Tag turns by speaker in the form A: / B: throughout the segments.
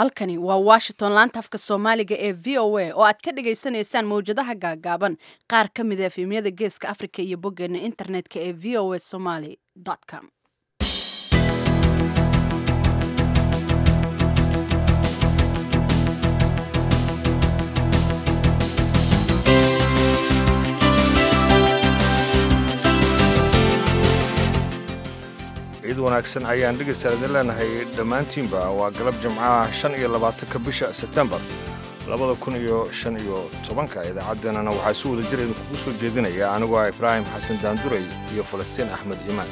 A: halkani waa washington laanta afka soomaaliga ee v o a oo aad ka dhagaysanaysaan mawjadaha gaagaaban qaar ka mid a efemyada geeska africa iyo boggeena internetka ee v o a somaly com
B: ciid wanaagsan ayaan dhegaystaal idin leenahay dhammaantiinba waa galab jimcaha shan iyo labaatanka bisha sebtembar labada kun iyo shan iyo tobanka idaacaddeenana waxaa si wada jir idinkugu soo jeedinaya anigoo ah ibraahim xasan daanduray iyo falastiin axmed iimaan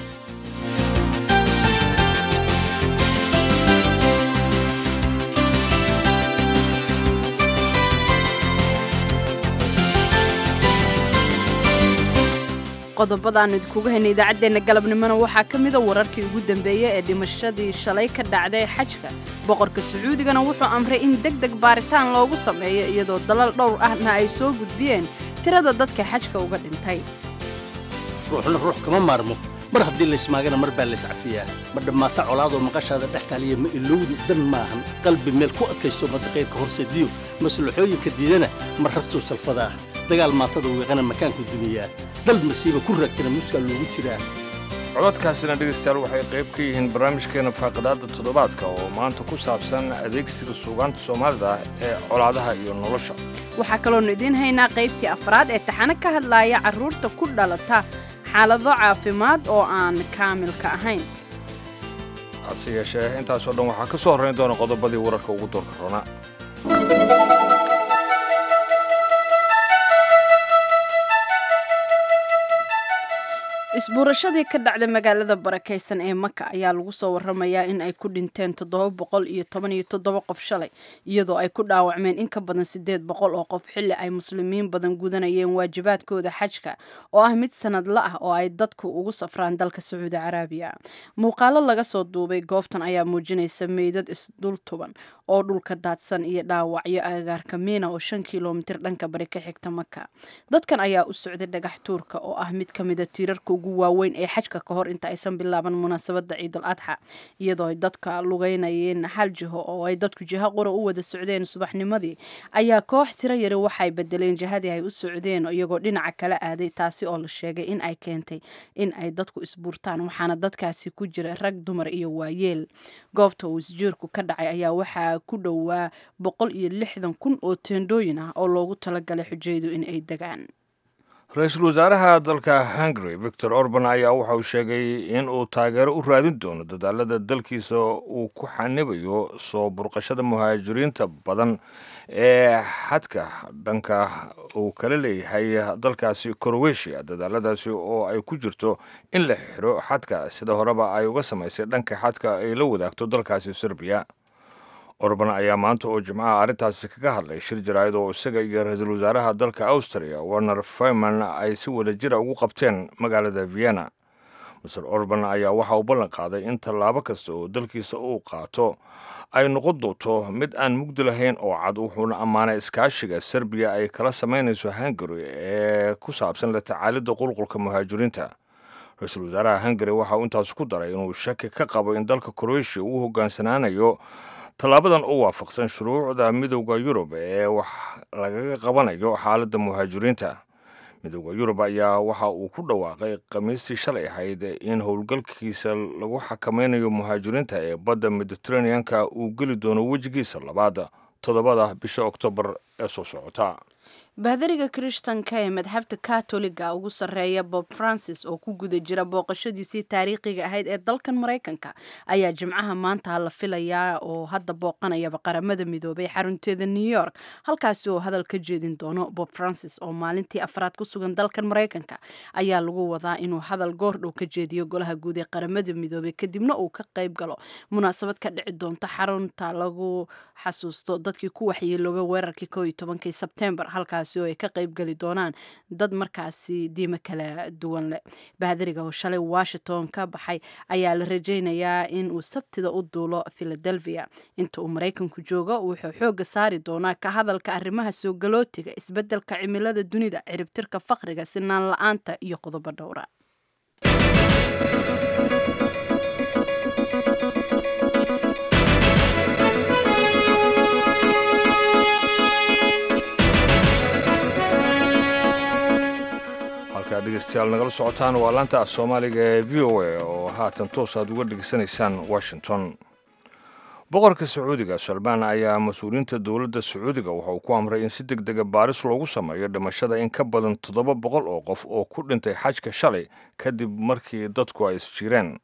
A: qodobadaannu idinkugu haynay idaacaddeenna galabnimona waxaa ka mida wararkii ugu dambeeyey ee dhimashadii shalay ka dhacday xajka boqorka sacuudigana wuxuu amray in deg deg baaritaan loogu sameeyo iyadoo dalal dhowr ahna ay soo gudbiyeen tirada dadka xajka uga dhintay
C: ruuxna ruux kama maarmo mar haddii laysmaagana mar baa layscafiyaa ma dhammaata colaadoo maqashaada dhex taaliya ma ilowdu dan maahan qalbi meel ku adkaysto madaqayrka horsediyo maslaxooyinka diidana mar rastuu salfadaa dagaal maatada wiiqana makaanku dumiyaa dal masiiba ku raagtana muskaa loogu jiraa
B: codadkaasina dhegaystayaal waxay qayb ka yihiin barnaamijkeena faaqidaadda toddobaadka oo maanta ku saabsan adeegsiga suugaanta soomaalida ee colaadaha iyo nolosha
A: waxaa kaloonu idiin haynaa qaybtii afraad ee taxano ka hadlaaya carruurta ku dhalata xaalado caafimaad oo aan kaamilka ahayn
B: hase yeeshee intaasoo dhan waxaa ka soo horrayn doona qodobadii wararka ugu doorka roona
A: isbuurashadii ka dhacday magaalada barakaysan ee maka ayaa lagu soo waramayaa in ay ku dhinteen toddoba boqol iyo toban iyo toddoba qof shalay iyadoo ay ku dhaawacmeen in ka badan siddeed boqol oo qof xilli ay muslimiin badan gudanayeen waajibaadkooda xajka oo ah mid sanadla ah oo ay dadku ugu safraan dalka sacuudi caraabiya muuqaalo laga soo duubay goobtan ayaa muujinaysa meydad isdul tuban oo dhulka daadsan iyo dhaawacyo agagaarka miina oo shan kilomitir dhanka bari ka xigta maka dadkan ayaa u socday dhagax tuurka oo ah mid ka mida tiirarka ugu waaweyn ee xajka ka hor inta aysan bilaaban munaasabadda ciidul adxa iyadoo ay dadka lugeynayeen hal jiho oo ay dadku jiho qura u wada socdeen subaxnimadii ayaa koox tiro yari waxay bedeleen jihadii ay u socdeen iyagoo dhinaca kala aaday taasi oo la sheegay in ay keentay in ay dadku isbuurtaan waxaana dadkaasi ku jira rag dumar iyo waayeel goobta uu isjiirku ka dhacay ayaa waxaa ku dhowaa boqol iyo lixdan kun oo teendhooyin ah oo loogu talagalay xujaydu in ay degaan
B: ra-iisul wasaaraha dalka hungary victor orban ayaa waxa uu sheegay in uu taageero u raadin doono dadaalada dalkiisa uu ku xanibayo soo burqashada muhaajiriinta badan ee xadka dhanka uu kala leeyahay dalkaasi crowetiya dadaaladaasi oo ay ku jirto in la xiro xadka sida horeba ay uga samaysay dhanka xadka ay la wadaagto dalkaasi serbiya orban ayaa maanta oo jimcaha arrintaasi kaga hadlay shir jaraa'id oo isaga iyo ra-iisul wasaaraha dalka austria werner fayman ay si wada jira ugu qabteen magaalada vienna master orban ayaa waxa uu ballan qaaday in tallaabo kasta oo dalkiisa uu qaato ay noqon doonto mid aan mugdi lahayn oo cad wuxuuna ammaanay iskaashiga serbiya ay kala samaynayso hungary ee ku saabsan la tacaalidda qulqulka muhaajiriinta ra-iisul wasaaraha hungary waxa uu intaas ku daray inuu shaki ka qabo in dalka croatia uu hogaansanaanayo tallaabadan u waafaqsan shuruucda midowda yurub ee wax lagaga qabanayo xaaladda muhaajiriinta midowda yurub ayaa waxa uu ku dhawaaqay khamiistii shalay ahayd in howlgalkiisa lagu xakamaynayo muhaajiriinta ee badda mediteraneanka uu geli doono wejigiisa labaad toddobada bisha oktoobar ee soo socota
A: baadariga kirishtanka ee madxabta katoliga ugu sarreeya bob francis oo ku guda jira booqashadiisii taariikhiga ahayd ee dalkan maraykanka ayaa jimcaha maanta la filayaa oo hadda booqanayaba qaramada midoobay xarunteeda new york halkaasi oo hadal ka jeedin doono bob francis oo maalintii afraad ku sugan dalkan maraykanka ayaa lagu wadaa inuu hadal goordhow ka jeediyo golaha guud ee qaramada midoobay kadibna uu ka qayb galo munaasabad ka dhici doonta xarunta lagu xasuusto dadkii ku waxyeeloobay weerarkii ko iyo tobankii sebtembar halkaas oo ay ka qayb geli doonaan dad markaasi diimo kala duwan leh baadariga oo shalay washington ka baxay ayaa la rajaynayaa in uu sabtida u duulo philadelphia inta uu maraykanku joogo wuxuu xoogga saari doonaa ka hadalka arrimaha soo galootiga isbeddelka cimilada dunida ciribtirka faqriga sinaan la-aanta iyo qodobo dhowra
B: halkaa dhegeystayaal nagala socotaan waa laanta af soomaaliga ee v o a oo haatan toos aad uga dhegeysanaysaan washington boqorka sacuudiga salmaan ayaa mas-uuliyiinta dowladda sacuudiga waxa uu ku amray in si deg dega baaris loogu sameeyo dhimashada in ka badan toddoba boqol oo qof oo ku dhintay xajka shalay kadib markii dadku ay isjireen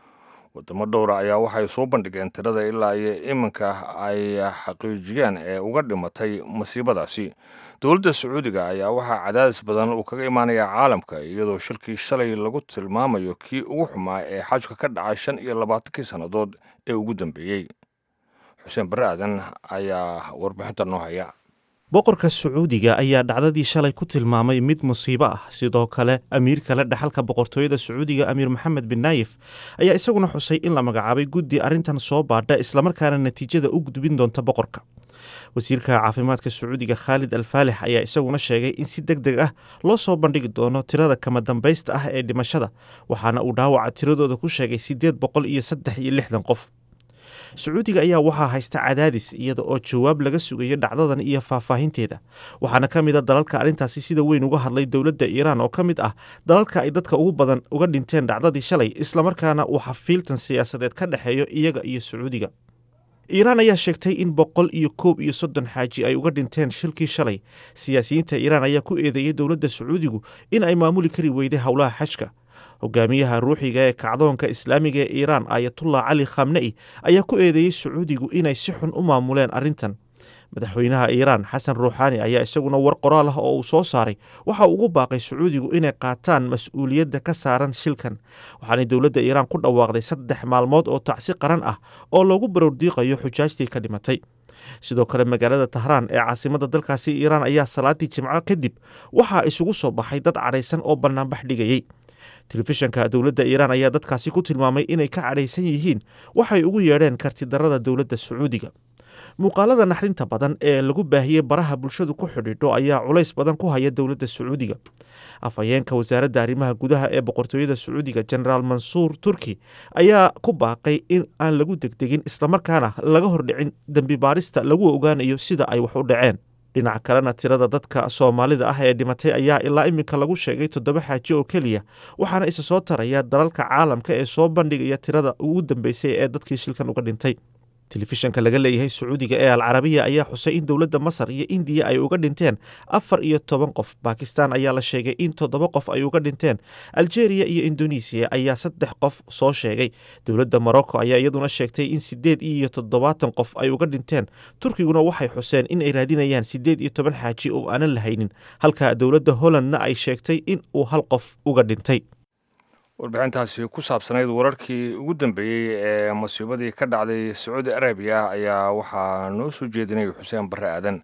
B: wadamo dhowra ayaa waxay soo bandhigeen tirada ilaa iyo iminka ay xaqiijiyeen ee uga dhimatay masiibadaasi dowladda sacuudiga ayaa waxaa cadaadis badan uu kaga imaanaya caalamka iyadoo shilkii shalay lagu tilmaamayo kii ugu xumaa ee xajka ka dhacay shan iyo labaatankii sannadood ee ugu dambeeyey xuseen barre aadan ayaa warbixinta noo haya
D: boqorka sacuudiga ayaa dhacdadii shalay ku tilmaamay mid musiibo ah sidoo kale amiir kale dhaxalka boqortooyada sacuudiga amiir maxamed bin naayif ayaa isaguna xusay in la magacaabay guddi arrintan soo baadha islamarkaana natiijada u gudbin doonta boqorka wasiirka caafimaadka sacuudiga khaalid alfaalix ayaa isaguna sheegay in si deg deg ah loo soo bandhigi doono tirada kama dambaysta ah ee dhimashada waxaana uu dhaawaca tiradooda ku sheegay siddeed boqol iyo saddex iyo lixdan qof sacuudiga ayaa waxaa haysta cadaadis iyada oo jawaab laga sugayo dhacdadan iyo faahfaahinteeda waxaana ka mid a dalalka arrintaasi sida weyn uga hadlay dowladda iiraan oo ka mid ah dalalka ay dadka ugu badan uga dhinteen dhacdadii shalay islamarkaana uu xafiiltan siyaasadeed ka dhexeeyo iyaga iyo sacuudiga iiraan ayaa sheegtay in boqol iyo koob iyo soddon xaaji ay uga dhinteen shilkii shalay siyaasiyiinta iiraan ayaa ku eedeeyey dowladda sacuudigu in ay maamuli kari weyday howlaha xajka hogaamiyaha ruuxiga ee kacdoonka islaamiga ee iiraan ayatullah cali khamne'i ayaa ku eedeeyey sacuudigu inay si xun u maamuleen arrintan madaxweynaha iiraan xasan ruuxaani ayaa isaguna war qoraal ah oo uu soo saaray waxa uu ugu baaqay sacuudigu inay qaataan mas-uuliyadda ka saaran shilkan waxaanay dowladda iiraan ku dhawaaqday saddex maalmood oo tacsi qaran ah oo loogu barowrdiiqayo xujaajtii ka dhimatay sidoo kale magaalada tahraan ee caasimada dalkaasi iiraan ayaa salaadii jimco kadib waxaa isugu soo baxay dad cadhaysan oo bannaanbax dhigayey telefishanka dowladda iiraan ayaa dadkaasi ku tilmaamay inay ka cadhaysan yihiin waxay ugu yeedheen kartidarada dowladda sacuudiga muuqaalada naxdinta badan ee lagu baahiyey baraha bulshadu ku xidhiidho ayaa culays badan ku haya dowladda sacuudiga afhayeenka wasaaradda arrimaha gudaha ee boqortooyada sacuudiga genaraal mansuur turki ayaa ku baaqay in aan lagu degdegin islamarkaana laga hordhicin dembi baarista lagu ogaanayo sida ay wax u dhaceen dhinaca kalena tirada dadka soomaalida ah ee dhimatay ayaa ilaa iminka lagu sheegay toddoba xaaji oo keliya waxaana isa soo taraya dalalka caalamka ee soo bandhigaya tirada ugu dambeysay ee dadkii shilkan uga dhintay telefishanka laga leeyahay sacuudiga ee alcarabiya ayaa xusay in dowladda masar iyo indiya ay uga dhinteen afar iyo toban qof bakistan ayaa la sheegay in toddoba qof ay uga dhinteen aljeeriya iyo indonesiya ayaa saddex qof soo sheegay dowladda morocco ayaa iyaduna sheegtay in siddeed iyo toddobaatan qof ay uga dhinteen turkiguna waxay xuseen in ay raadinayaan siddeed iyo toban xaaji oo aanan lahaynin halka dowladda hollandna ay sheegtay in uu hal qof uga dhintay
B: warbixintaasi ku saabsanayd wararkii ugu dambeeyey ee masiibadii ka dhacday sacuudi arabiya ayaa waxaa noo soo jeedinaya xuseen barre aadan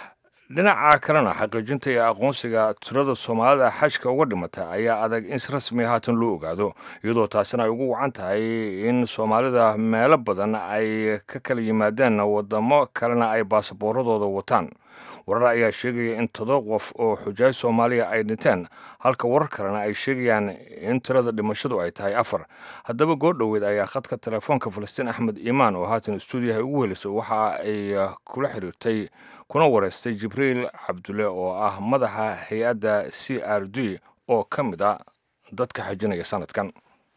B: dhinaca kalena xaqiijinta iyo aqoonsiga tirada soomaalida xajka uga dhimata ayaa adag in si rasmiya haatan loo ogaado iyadoo taasina ay ugu wacan tahay in soomaalida meelo badan ay ka kala yimaadeen wadamo kalena ay baasaboorradooda wataan warar ayaa sheegaya in todoba qof oo xujaaj soomaaliya ay dhinteen halka warar kalena ay sheegayaan in tirada dhimashadu ay tahay afar haddaba goordhoweed ayaa khadka telefoonka falastiin axmed iimaan oo haatan stuudiyaha ugu helisay waxa ay kula xiriirtay kuna wareystay jibriil cabdulle oo ah madaxa hay-adda c r d oo ka mid a dadka xajinaya sanadkan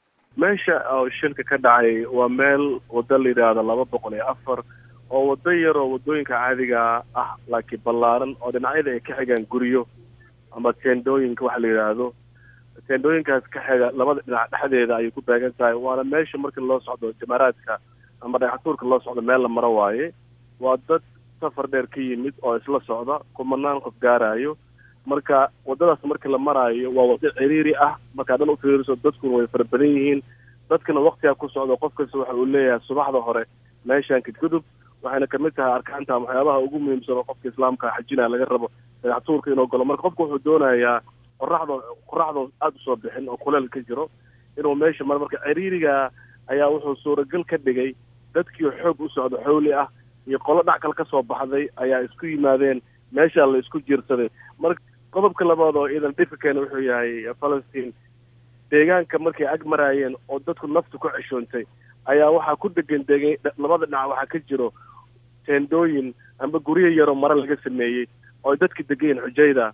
E: meesha oo shilka ka dhacay waa meel waddo la yidhaahdo laba boqol iyo afar oo waddo yar oo waddooyinka caadiga ah laakiin ballaaran oo dhinacyada ay ka xigaan guryo ama teendooyinka waxa la yidhaahdo teendooyinkaas ka xiga labada dhinac dhexdeeda ayay ku beegan tahay waana meesha marka loo socdo jamaaraadka ama dhagaxtuurka loo socdo meel la maro waaye waa dad safar dheer ka yimid oo isla socda kumanaan qof gaarayo marka waddadaas marka la maraayo waa waddo ciriiri ah markaa dhan ufiiriso dadkuna way fara badan yihiin dadkana waktigaa ku socdo qof kasta waxa uu leeyahay subaxda hore meeshaan kadgudub waxayna kamid tahay arkaanta waxyaabaha ugu muhiimsan oo qofka islaamka xajinaya laga rabo dhagaxtuurka inuu galo marka qofka wuxuu doonayaa qoraxda qoraxda aada usoo bixin oo kuleel ka jiro inuu meesha maro marka ciriiriga ayaa wuxuu suuragal ka dhigay dadkii xoog u socdo xowli ah iyo qolo dhac kale kasoo baxday ayaa isku yimaadeen meeshaa la isku jiirsaday marka qodobka labaad oo iidan dhibka keena wuxuu yahay falastiin deegaanka markay ag maraayeen oo dadku naftu ku ceshoontay ayaa waxaa ku degan degay labada dhinac waxaa ka jiro teendooyin amba guryo yaroo mare laga sameeyey oo dadka degayen xujayda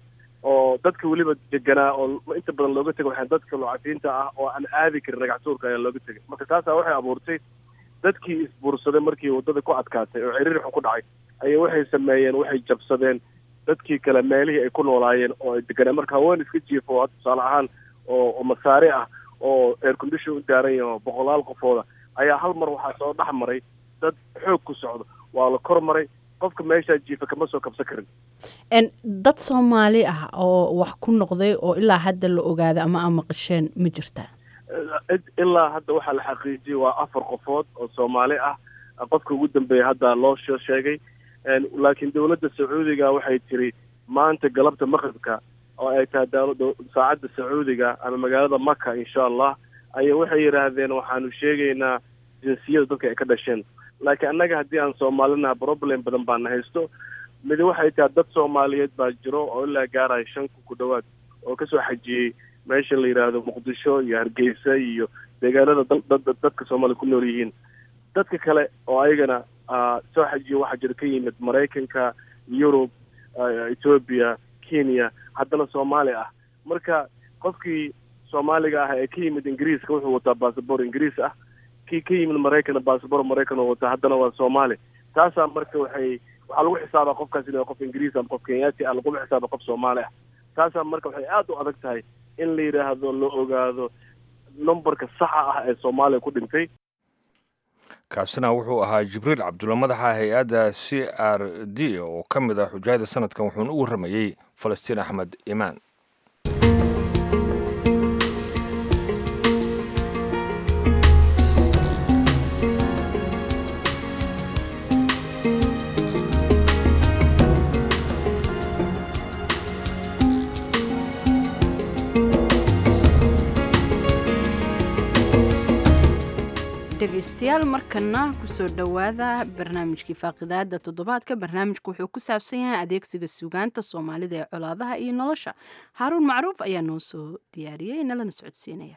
E: oo dadka weliba deganaa oo inta badan looga tegay waxaan dadka loocafiinta ah oo aan aadi karin ragactuurka ayaa looga tegay marka taasaa waxay abuurtay dadkii isbuursaday markii waddada ku adkaatay oo ciriir xun ku dhacay ayay waxay sameeyeen waxay jabsadeen dadkii kale meelihii ay ku noolaayeen oo ay deganaa marka haween iska jiifo oo tusaale ahaan oo oo masaare ah oo air condition u daaran yahay oo boqolaal qofooda ayaa hal mar waxaa soo dhex maray dad xoog ku socdo waa la kor maray qofka meeshaa jiifa kama soo kabsan karin
A: En, dad soomaali ah oo wax ku noqday oo ilaa hadda la ogaaday ama aan maqasheen ma jirtaa
E: Id- ilaa hadda waxaa la xaqiijiyey waa afar qofood oo soomaali ah qofka ugu dambeeya hadda loo soo sheegay En, laakiin dowladda sacuudiga waxay tiri maanta galabta maqribka oo ay tahay dawladda saacadda sacuudiga ama magaalada maka insha allah ayay waxay yidhaahdeen waxaanu sheegaynaa jinsiyada dadka ay ka dhasheen laakiin annaga haddii aan soomaalinaha problem badan baana haysto midi waxay tahay dad soomaaliyeed baa jiro oo ilaa gaaraya shan kun ku dhowaad oo kasoo xajiyey meesha la yidhaahdo muqdisho iyo hargeysa iyo deegaanada dal- dad- dad- dadka soomaaliya ku nool yihiin dadka kale oo ayagana ah, soo xajiyo waxaa jira ka yimid maraykanka yurub ah, ethiopia kenya haddana soomaali ah marka qofkii soomaaliga ah ee ka yimid ingiriiska wuxuu wataa bassabor ingiriis ah kii ka yimid maraykanna bassabor maraykan oo wataa haddana waa soomaali taasaa marka waxay waxaa lagu xisaabaa qofkaas inuu qof ingiriis ama qof kenyaati ah laguma xisaaba qof soomaali ah taasaa marka waxay aada u adag tahay in la yidhaahdo la ogaado numberka saxa ah ee soomaaliya ku dhintay
B: kaasina wuxuu ahaa jibriil cabdulla madaxa hay-adda c r d oo ka mid ah xujaayada sanadkan wuxuuna u warramayey falastiin axmed imaan
A: dhegaystayaal markana kusoo dhowaada barnaamijkii faaqidaada toddobaadka barnaamijku wuxuu ku saabsan yahay adeegsiga suugaanta soomaalida ee colaadaha iyo nolosha haaruun macruuf ayaa noo soo diyaariyey nalana socodsiinaya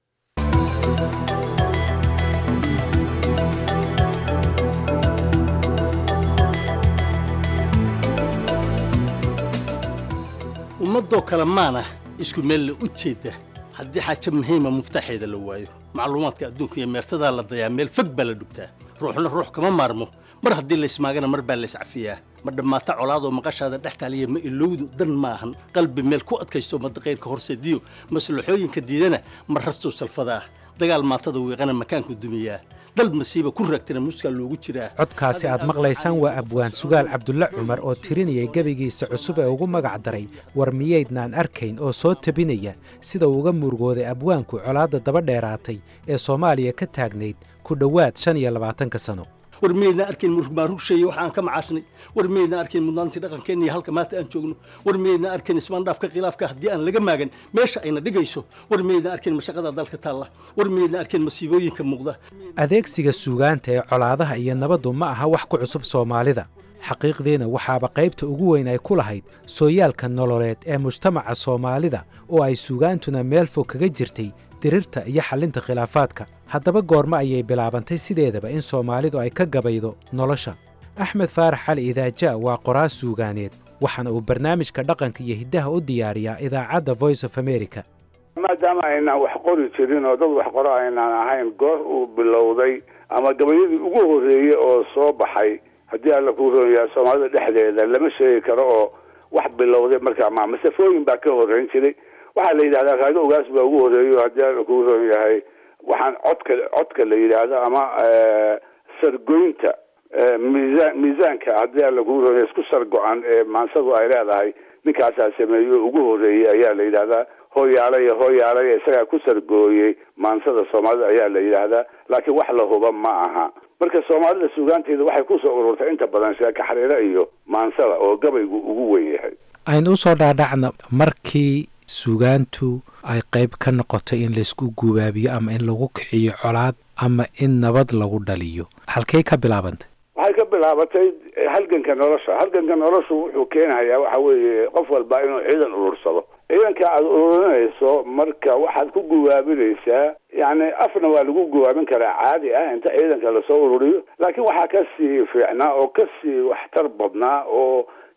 C: ummadoo kale maana isku meel la u jeeda haddii xaajo muhiima muftaxeeda la waayo macluumaadka adduunka iyo meertadaa la dayaa meel fog baa la dhugtaa ruuxna ruux kama maarmo mar haddii laysmaagana mar baa layscafiyaa ma dhammaata colaadoo maqashaada dhex taaliya ma ilowdu dan maahan qalbi meel ku adkaysto madaqayrka horseediyo maslaxooyinka diidana ma rastuu salfadaa dagaal maatada wiiqana makaanku dumiyaa dal masiiba ku raagtana muskaa loogu jiraa
F: codkaasi aad maqlaysaan waa abwaan sugaal cabdulle cumar oo tirinayay gebigiisa cusub ee ugu magac daray war miyaydnaan arkayn oo soo tabinaya sida uu uga murugooday abwaanku colaadda daba dheeraatay ee soomaaliya ka taagnayd ku dhowaad shan iyo labaatanka sano
C: war miyaydna arkayn murugmaarugshaya waxa aan ka macaashnay war miyaydna arkayn mudnaantii dhaqankeenna iyo halka maanta aan joogno war miyaydna arkayn ismaandhaafka khilaafka haddii aan laga maagan meesha ayna dhigayso war miyaydna arkayn mashaqada dalka taalla war miyaydna arkayn masiibooyinka muuqda
F: adeegsiga suugaanta ee colaadaha iyo nabaddu ma aha wax ku cusub soomaalida xaqiiqdiina waxaaba qaybta ugu weyn ay ku lahayd sooyaalka nololeed ee mujtamaca soomaalida oo ay suugaantuna meel fog kaga jirtay dirirta iyo xallinta khilaafaadka haddaba goormo ayay bilaabantay sideedaba in soomaalidu ay ka gabaydo nolosha axmed faarax cali idaaja waa qoraas suugaaneed waxaana uu barnaamijka dhaqanka iyo hiddaha u diyaariyaa idaacadda voice of america
G: maadaama aynaan wax qori jirin oo dad wax qoro aynaan ahayn goor uu bilowday ama gabayadii ugu horreeyey oo soo baxay haddii alla kuu roon yahay soomaalida dhexdeeda lama sheegi karo oo wax bilowday markaa ma masafooyin baa ka horreyn jiray waxaa la yidhahdaa raago ogaas baa ugu horreeyo haddii alla kuu roon yahay waxaan codka codka la yidhaahdo ama sargoynta miisaan miisaanka haddii alla kuu roon yahay isku sargo-an ee maansadu ay leedahay ninkaasaa sameeyo ugu horreeyey ayaa la yidhahdaa hooyaalay hooyaalay isagaa ku sargooyey maansada soomaalida ayaa la yidhaahdaa laakiin wax la huba ma aha marka soomaalida suugaanteeda waxay kusoo ururtay inta badan sheeka xariiro iyo maansada oo gabaygu ugu wen yahay
F: aynu usoo dhaadhacna markii suugaantu ay qayb ka noqotay in laysku gubaabiyo ama in lagu kiciyo colaad ama in nabad lagu dhaliyo halkay ka bilaabantay
G: waxay ka bilaabatay halganka nolosha halganka noloshu wuxuu keenayaa waxa weeye qof walba inuu ciidan urursado ciidanka aada ururinayso marka waxaad ku guwaabinaysaa yacni afna waa lagu guwaabin karaa caadi ah inta ciidanka lasoo ururiyo laakiin waxaa kasii fiicnaa oo kasii waxtar badnaa oo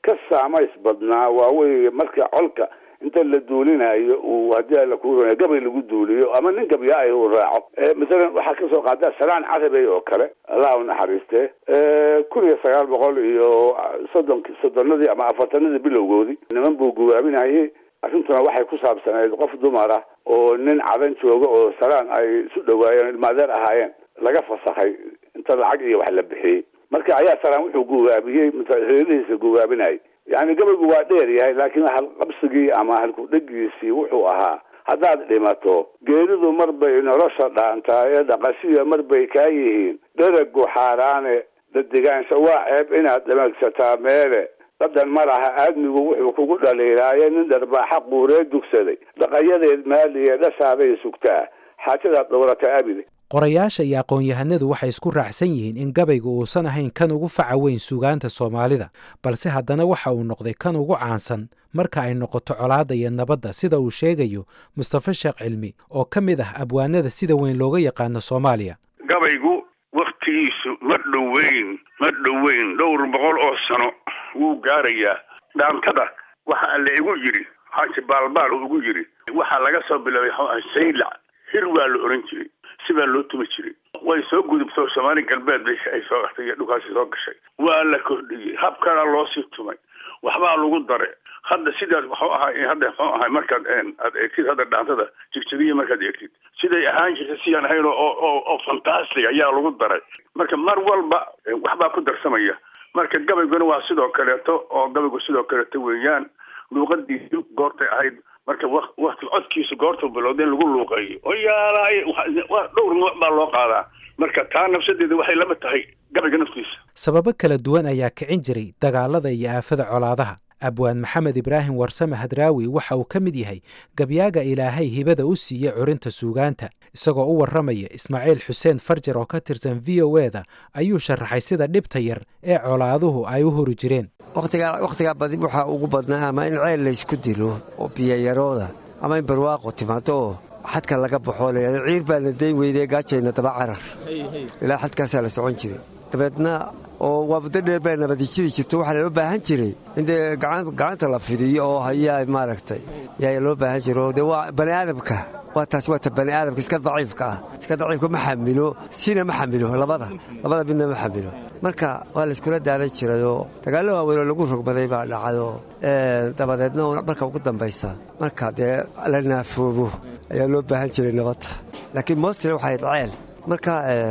G: ka saamays badnaa waa weye marka colka inta la duulinayo uu haddii alla kuu ronay gabay lagu duuliyo ama nin gabya ay uu raaco masalan waxaa kasoo qaada salaan carabey oo kale allah u naxariiste kun iyo sagaal boqol iyo soddonki soddonadii ama afartanadii bilowgoodii niman buu guwaabinayay arrintuna waxay ku saabsanayd qof dumar ah oo nin cadan jooga oo salaan ay isu dhawaayeen ilmaadeer ahaayeen laga fasakhay inta lacag iyo wax la bixiyey marka ayaa salaan wuxuu guwaabiyey reerihiisa guwaabinayay yani gabaygu waa dheer yahay laakiin halqabsigii ama halkudhegiisii wuxuu ahaa haddaad dhimato geeridu mar bay nolosha dhaantaa ee dhaqashiya mar bay kaa yihiin dheragu xaaraane dadigaansha waa ceeb inaad dhamagsataa meele dadan ma laha aadmigu wuxuu kugu dhaliilaaye nin dharbaaxa quuree dugsaday dhaqayadeed maaliye dhashaaday sugtaa xaajadaad dhowrata abide
F: qorayaasha iyo aqoon-yahanadu waxay isku raacsan yihiin in gabaygu uusan ahayn kan ugu faca weyn suugaanta soomaalida balse haddana waxa uu noqday kan ugu caansan marka ay noqoto colaadda iyo nabadda sida uu sheegayo mustafa sheekh cilmi oo ka mid ah abwaanada sida weyn looga yaqaano soomaaliya
H: gabaygu wakhtigiisu ma dhoweyn ma dhoweyn dhowr boqol oo sano wuu gaarayaa dhaantada waxa la igu yidhi xaaji baalbaal uu igu yidhi waxaa laga soo bilaabay saylac hir waa la oran jiray sibaa loo tumi jiray way soo gudubto soomaali galbeed bay ay soo gaxtay iyo dhulkaasi soo gashay waa la kordhiyey habkana loo sii tumay waxbaa lagu dare hadda sidaas waxuu ahay hadda muxuu ahay markaad aad eegtid hadda dhaantada jigjigiya markaad eegtid siday ahaan jirtay sidaan ahayn oo oo oo fantastic ayaa lagu daray marka mar walba waxbaa ku darsamaya marka gabayguna waa sidoo kaleeto oo gabaygu sidoo kaleeto weeyaan luuqadiisu goortay ahayd marka wakti codkiisu goortuu bilowda in lagu luuqeeyo oo yaalaay dhowr nooc baa loo qaadaa marka taa nafsadeeda waxay lama tahay gabayga naftiisa
F: sababo kala duwan ayaa kicin jiray dagaalada iyo aafada colaadaha abwaan maxamed ibraahim warsame hadraawi waxa uu ka mid yahay gabyaaga ilaahay hibada u siiye curinta suugaanta isagoo u warramaya ismaaciil xuseen farjar oo ka tirsan v o e da ayuu sharaxay sida dhibta yar ee colaaduhu ay u hori jireen
I: wakhtigaa badi waxaa ugu badnaa ama in ceel laysku dilo oo biyayarooda ama in barwaaqo timaado oo xadka laga baxoo layhahdo ciir baana dayn weydee gaajayna daba carar ilaa xadkaasaa la socon jiray dabeedna oo waa muddo dheer baa nabadijidi jirto waxaa loo baahan jiray in dee gacanta la fidiyo oo hayaa maaragtay yaa loo baahan jiro dee waa bani aadamka waa taasi waa ta bani aadamka iska daciifka ah iska daciifka ma xamilo sina ma xamilo labada labada midna ma xamilo marka waa layskula daalan jirayoo dagaallo waaweyn oo lagu rogmaday baa dhacayoo dabadeedna marka ugu dambaysa marka dee la naafoobo ayaa loo baahan jiray nabadda laakiin mostly waxay ceel marka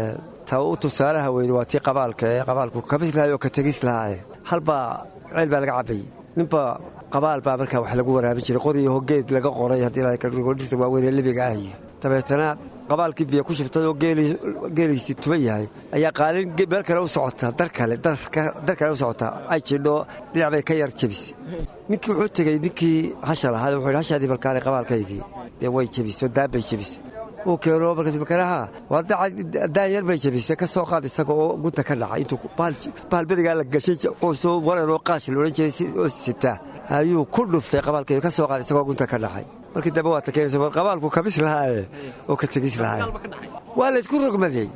I: ta u tusaalaha weyne waa tii qabaalka ee qabaalku kabis lahay oo ka tegis lahaaye halbaa ceel baa laga cabbayey ninba qabaal baa markaa wax lagu waraabin jiray qoriyaho geed laga qoray haddii dhirta waaweyn ee libiga ah iyo dabeetana qabaalkii biyo ku shubtay oo geeliisii tuban yahay ayaa qaalin meel kale u socotaa dar kale dar kale u socotaa ay jidho dhinac bay ka yar jebisay ninkii wuxuu tegey ninkii hasha lahaa wuxuu yidhi hashaadii balkaale qabaalkaygii dee way jebisay oo daan bay jebisay uu keeno markaas makanaha daan yar bay jebisay ka soo qaad isaga oo gunta ka dhacay intuu bahal berigaa la gashay qoysoo waranoo qaash la odhan jiray oo sitaa ayuu ku dhuftay qabaalkeedu ka soo qaad isagoo gunta ka dhacay markii dambe waa ta keenaysa war qabaalku kabis lahaaye oo ka tegis lahaaye waa la isku rogmaday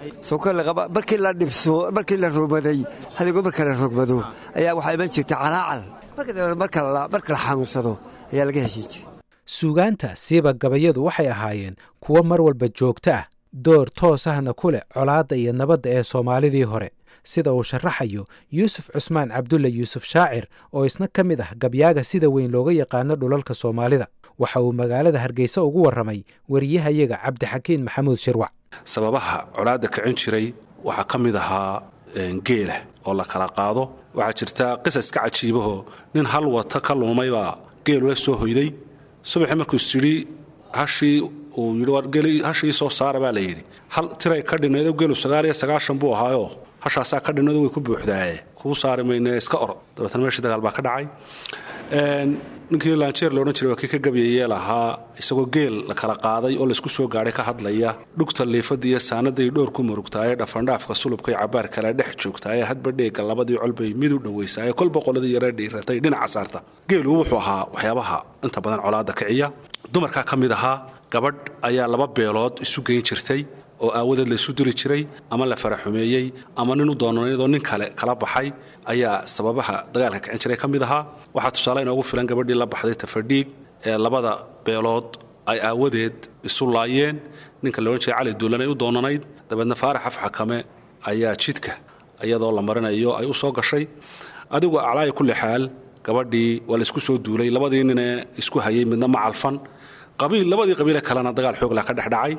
I: markii la dhibso markii la rogmaday hadigoo marka la rogmado ayaa waxaa iman jirtay calaacal marka dambe marka la xanuunsado ayaa laga heshin jiray
F: suugaanta siiba gabayadu waxay ahaayeen kuwo mar walba joogto ah door toos ahna ku leh colaadda iyo nabadda ee soomaalidii hore sida uu sharaxayo yuusuf cusmaan cabdulle yuusuf shaacir oo isna ka mid ah gabyaaga sida weyn looga yaqaano dhulalka soomaalida waxa uu magaalada hargeysa ugu warramay wariyahayaga cabdixakiin maxamuud shirwac
J: sababaha colaadda kicin jiray waxaa ka mid ahaa geela oo la kala qaado waxaa jirta qisaska cajiibahoo nin hal wata ka luumaybaa geelula soo hoyday subaxii markuu is yidhi hashii uu yidhi hashii soo saara baa la yidhi hal tiray ka dhinnaydoo geelu sagaal iyo sagaashan buu ahaayoo hashaasaa ka dhinnaydoo way ku buuxdaaye kuu saari mayne iska orod dabeetana meeshii dagaal baa ka dhacay ninkii laanjeer loodhan jiray waa kii ka gabyayee lahaa isagoo geel la kala qaaday oo laysku soo gaadhay ka hadlaya dhugta liifada iyo saanaday dhowr ku murugtaayee dhafandhaafka sulubkay cabaar kale dhex joogtaayee hadba dheega labadii colbay mid u dhowaysaayee kolba qoladii yaree dhiiratay dhinaca saarta geelu wuxuu ahaa waxyaabaha inta badan colaadda kiciya dumarkaa ka mid ahaa gabadh ayaa laba beelood isu geyn jirtay oo aawadeed laysu diri jiray ama la faraxumeeyey ama nin u doonanayadoo nin kale kala baxay ayaa sababaha dagaalka kicin jiray ka mid ahaa waxaa tusaale inoogu filan gabadhii la baxday tafadhiig ee labada beelood ay aawadeed isu laayeen ninka la odhan jiray cali duulan ay u doonanayd dabeedna faarax afxakame ayaa jidka iyadoo la marinayo ay u soo gashay adigu aclaaya kulli xaal gabadhii waa la isku soo duulay labadii ninee isku hayay midna ma calfan qabiil labadii qabiile kalena dagaal xooglah ka dhexdhacay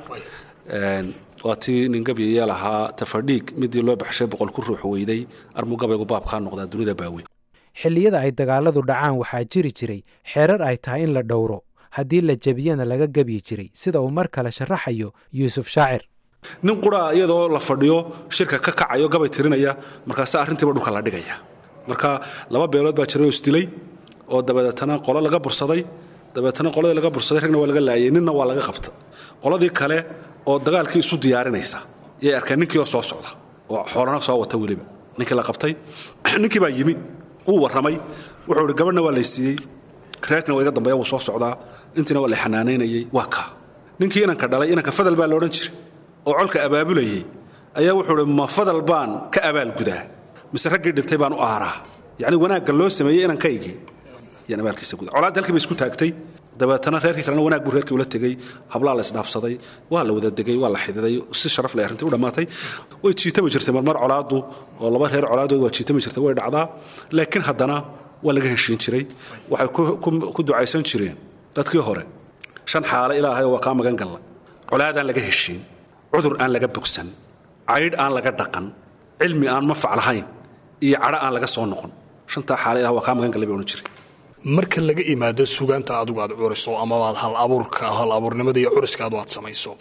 J: waa tii nin gabyaya lahaa tafadhiig midii loo baxshay boqol ku ruux weyday armuu gabaygu baabkaa noqdaa dunida baaweyn
F: xilliyada ay dagaaladu dhacaan waxaa jiri jiray xeerar ay tahay in la dhowro haddii la jebiyana laga gebyi jiray sida uu mar kale sharaxayo yuusuf shaacir
J: nin quraa iyadoo la fadhiyo shirka ka kacayo gabay tirinaya markaase arrintiiba dhulka la dhigaya marka laba beelood baa jiray oo isdilay oo dabeetana qolo laga bursaday dabeetana qoladii laga bursaday ragna waa laga laayay ninna waa laga qabta qoladii kale oo dagaalkii isu diyaarinaysa yay arkeen ninkii oo soo socda oo xoolana soo wata weliba ninkii la qabtay ninkii baa yimi wuu warramay wuxuu ihi gabadhna waa laysiiyey reerkina waa iga dambeeya wuu soo socdaa intiina waa la xanaanaynayey waa kaa ninkii inanka dhalay inanka fadal baa la odhan jiray oo colka abaabulayay ayaa wuxuu ihi ma fadal baan ka abaalgudaa mise raggii dhintay baan u aaraa yacni wanaagga loo sameeyey inankaygii yaan abaalkiisa guda colaadda halkii bay isku taagtay dabeetana reerkii kalena wanaag buu reerkii ula tegey hablaa la isdhaafsaday waa la wada degay waa la xididay si sharaf leh arrintii u dhammaatay way jiitami jirtay marmar colaaddu oo laba reer colaadood waa jiitami jirtay way dhacdaa laakiin haddana waa laga heshiin jiray waxay ku ducaysan jireen dadkii hore shan xaale ilaahay waa kaa magan galla colaadaan laga heshiin cudur aan laga bogsan caydh aan laga dhaqan cilmi aan mafac lahayn iyo cadho aan laga soo noqon shantaa xaale ilah waa kaa magan gallay bay odhan jiray
K: marka laga imaado sugaanta adigu aad curiso amabaad hal abuurka hal abuurnimada iyo curiska adu aad samayso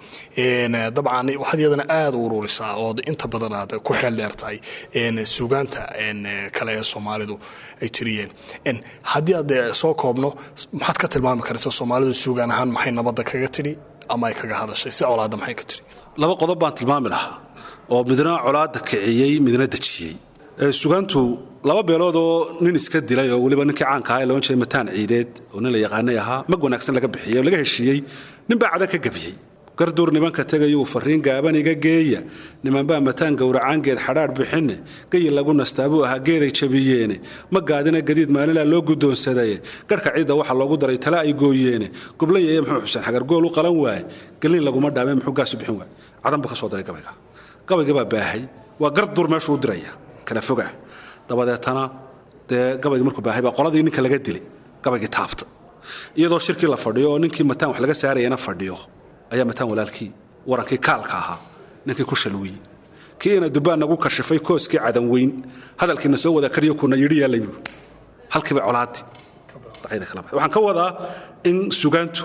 K: dabcan waxaad iyadana aada u ururisaa ood inta badan aad ku xeel dheertahay sugaanta kale ee soomaalidu ay tiriyeen haddii aad soo koobno maxaad ka tilmaami karaysa soomaalidu sugaan ahaan maxay nabadda kaga tidhi ama ay kaga hadashay si colaadda maxay ka tidhi
J: laba qodob baan tilmaami lahaa oo midna colaadda kiciyey midna dejiyey sugaantu laba beelood oo nin iska dilay oo weliba ninkii caanka ahaa ee loon jiray mataan ciideed oo nin la yaqaanay ahaa mag wanaagsan laga bixiyey oo laga heshiiyey nin baa cada ka gebiyey garduur nimanka tegayuu fariin gaaban iga geeya nimanbaa mataan gowracaan geed xadhaadh bixinne geyi lagu nastaabuu ahaa geeday jabiyeene ma gaadina gadiid maalinlaa loo guddoonsadaye garhka ciidda waxa loogu daray tale ay gooyeene gublayaye muxuu xuseen xagargool u qalan waaye gelin laguma dhaame muxuu gaasu bixin waaye cadan buu ka soo daray gabayga gabayga baa baahay waa garduur meeshuu u diraya kala fogaa dabadeetana dee gabaygii markuu baahay baa qoladii ninka laga dilay gabaygii taabta iyadoo shirkii la fadhiyo oo ninkii mataan wax laga saarayana fadhiyo ayaa mataan walaalkii warankii kaalka ahaa ninkii ku shalwiyey kii ina dubbaan nagu kashifay kooskii cadan weyn hadalkiina soo wada kariyo kuna yidhi yaalay buu halkiiba colaadii dacyada kala baxay waxaan ka wadaa in sugaantu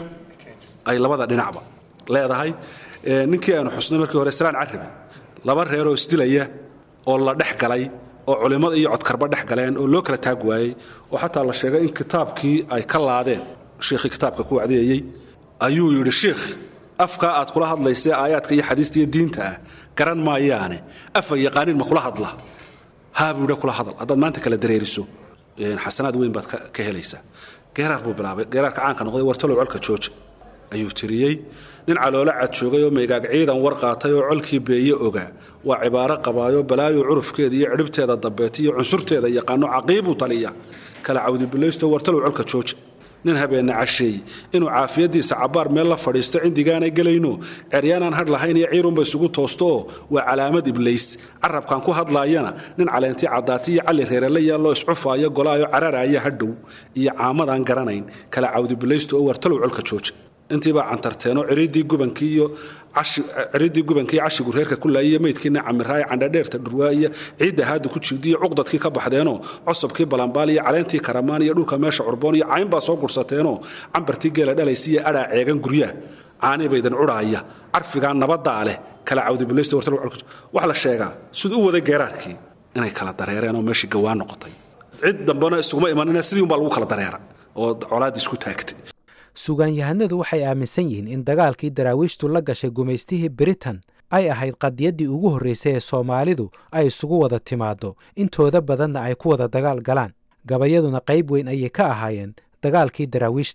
J: ay labada dhinacba leedahay ninkii aanu xusnay markii hore siraan carabi laba reeroo isdilaya oo la dhex galay oo culimmada iyo codkarba dhex galeen oo loo kala taag waayey oo xataa la sheegay in kitaabkii ay ka laadeen shiikhii kitaabka ku wacdiyayey ayuu yidhi shiikh afkaa aad kula hadlaysee aayaadka iyo xadiista iyo diinta ah garan maayaane afa yaqaaniin ma kula hadla haa buu yidhi kula hadal haddaad maanta kala dareeriso xasanaad weyn baad ka helaysaa geeraar buu bilaabay geeraarka caanka noqday wartalow colka jooja ayuu tiriyey nin caloolo cad joogay oo maygaag ciidan war qaatay oo colkii beeye ogaa waa cibaaro qabaayo balaayo curufkeeda iyo cidhibteeda dambeeta iyo cunsurteeda yaqaano caqiibuu taliya kala cawdibilaysto wartalow colka jooja nin habeenna casheey inuu caafiyadiisa cabbaar meel la fadhiisto cindigaanay gelayno ceryaanaan hadh lahayn iyo ciirunba isugu toostooo waa calaamad iblays carabkan ku hadlaayana nin caleentii caddaati iyo calli reerela yaalloo iscufaayo golaayo cararaaya hadhow iyo caamadaan garanayn kala cawdibilaysto oo wartalow colka jooja intiibaa cantarteenoo ciridii gubankii iyo ciridii gubankii cashigu reerka ku laayay meydkiina camiraaye candhadheerta dhurwaa iyo ciidda haada ku jiidiyo cuqdadkii ka baxdeenoo cosobkii balambaal iyo caleentii karamaan iyo dhulka meesha curboon iyo cayn baa soo gursateenoo cambartii geela dhalaysa iyo adhaa ceegan guryaha caanibaydan cudhaaya carfigaa nabadaa leh kala cawdibilaysta wartal wax la sheegaa siduu u waday geeraarkii inay kala dareereen oo meeshii gawaan noqotay cid dambena isuguma imanina sidii unbaa lagu kala dareera oo colaadii isku taagtay
F: sugaanyahanadu waxay aaminsan yihiin in dagaalkii daraawiishtu la gashay gumaystihii britain ay ahayd qadiyaddii ugu horraysay ee soomaalidu ay isugu wada timaaddo intooda badanna ay ku wada dagaal galaan gabayaduna qayb weyn ayay ka ahaayeen dagaalkii daraawiishta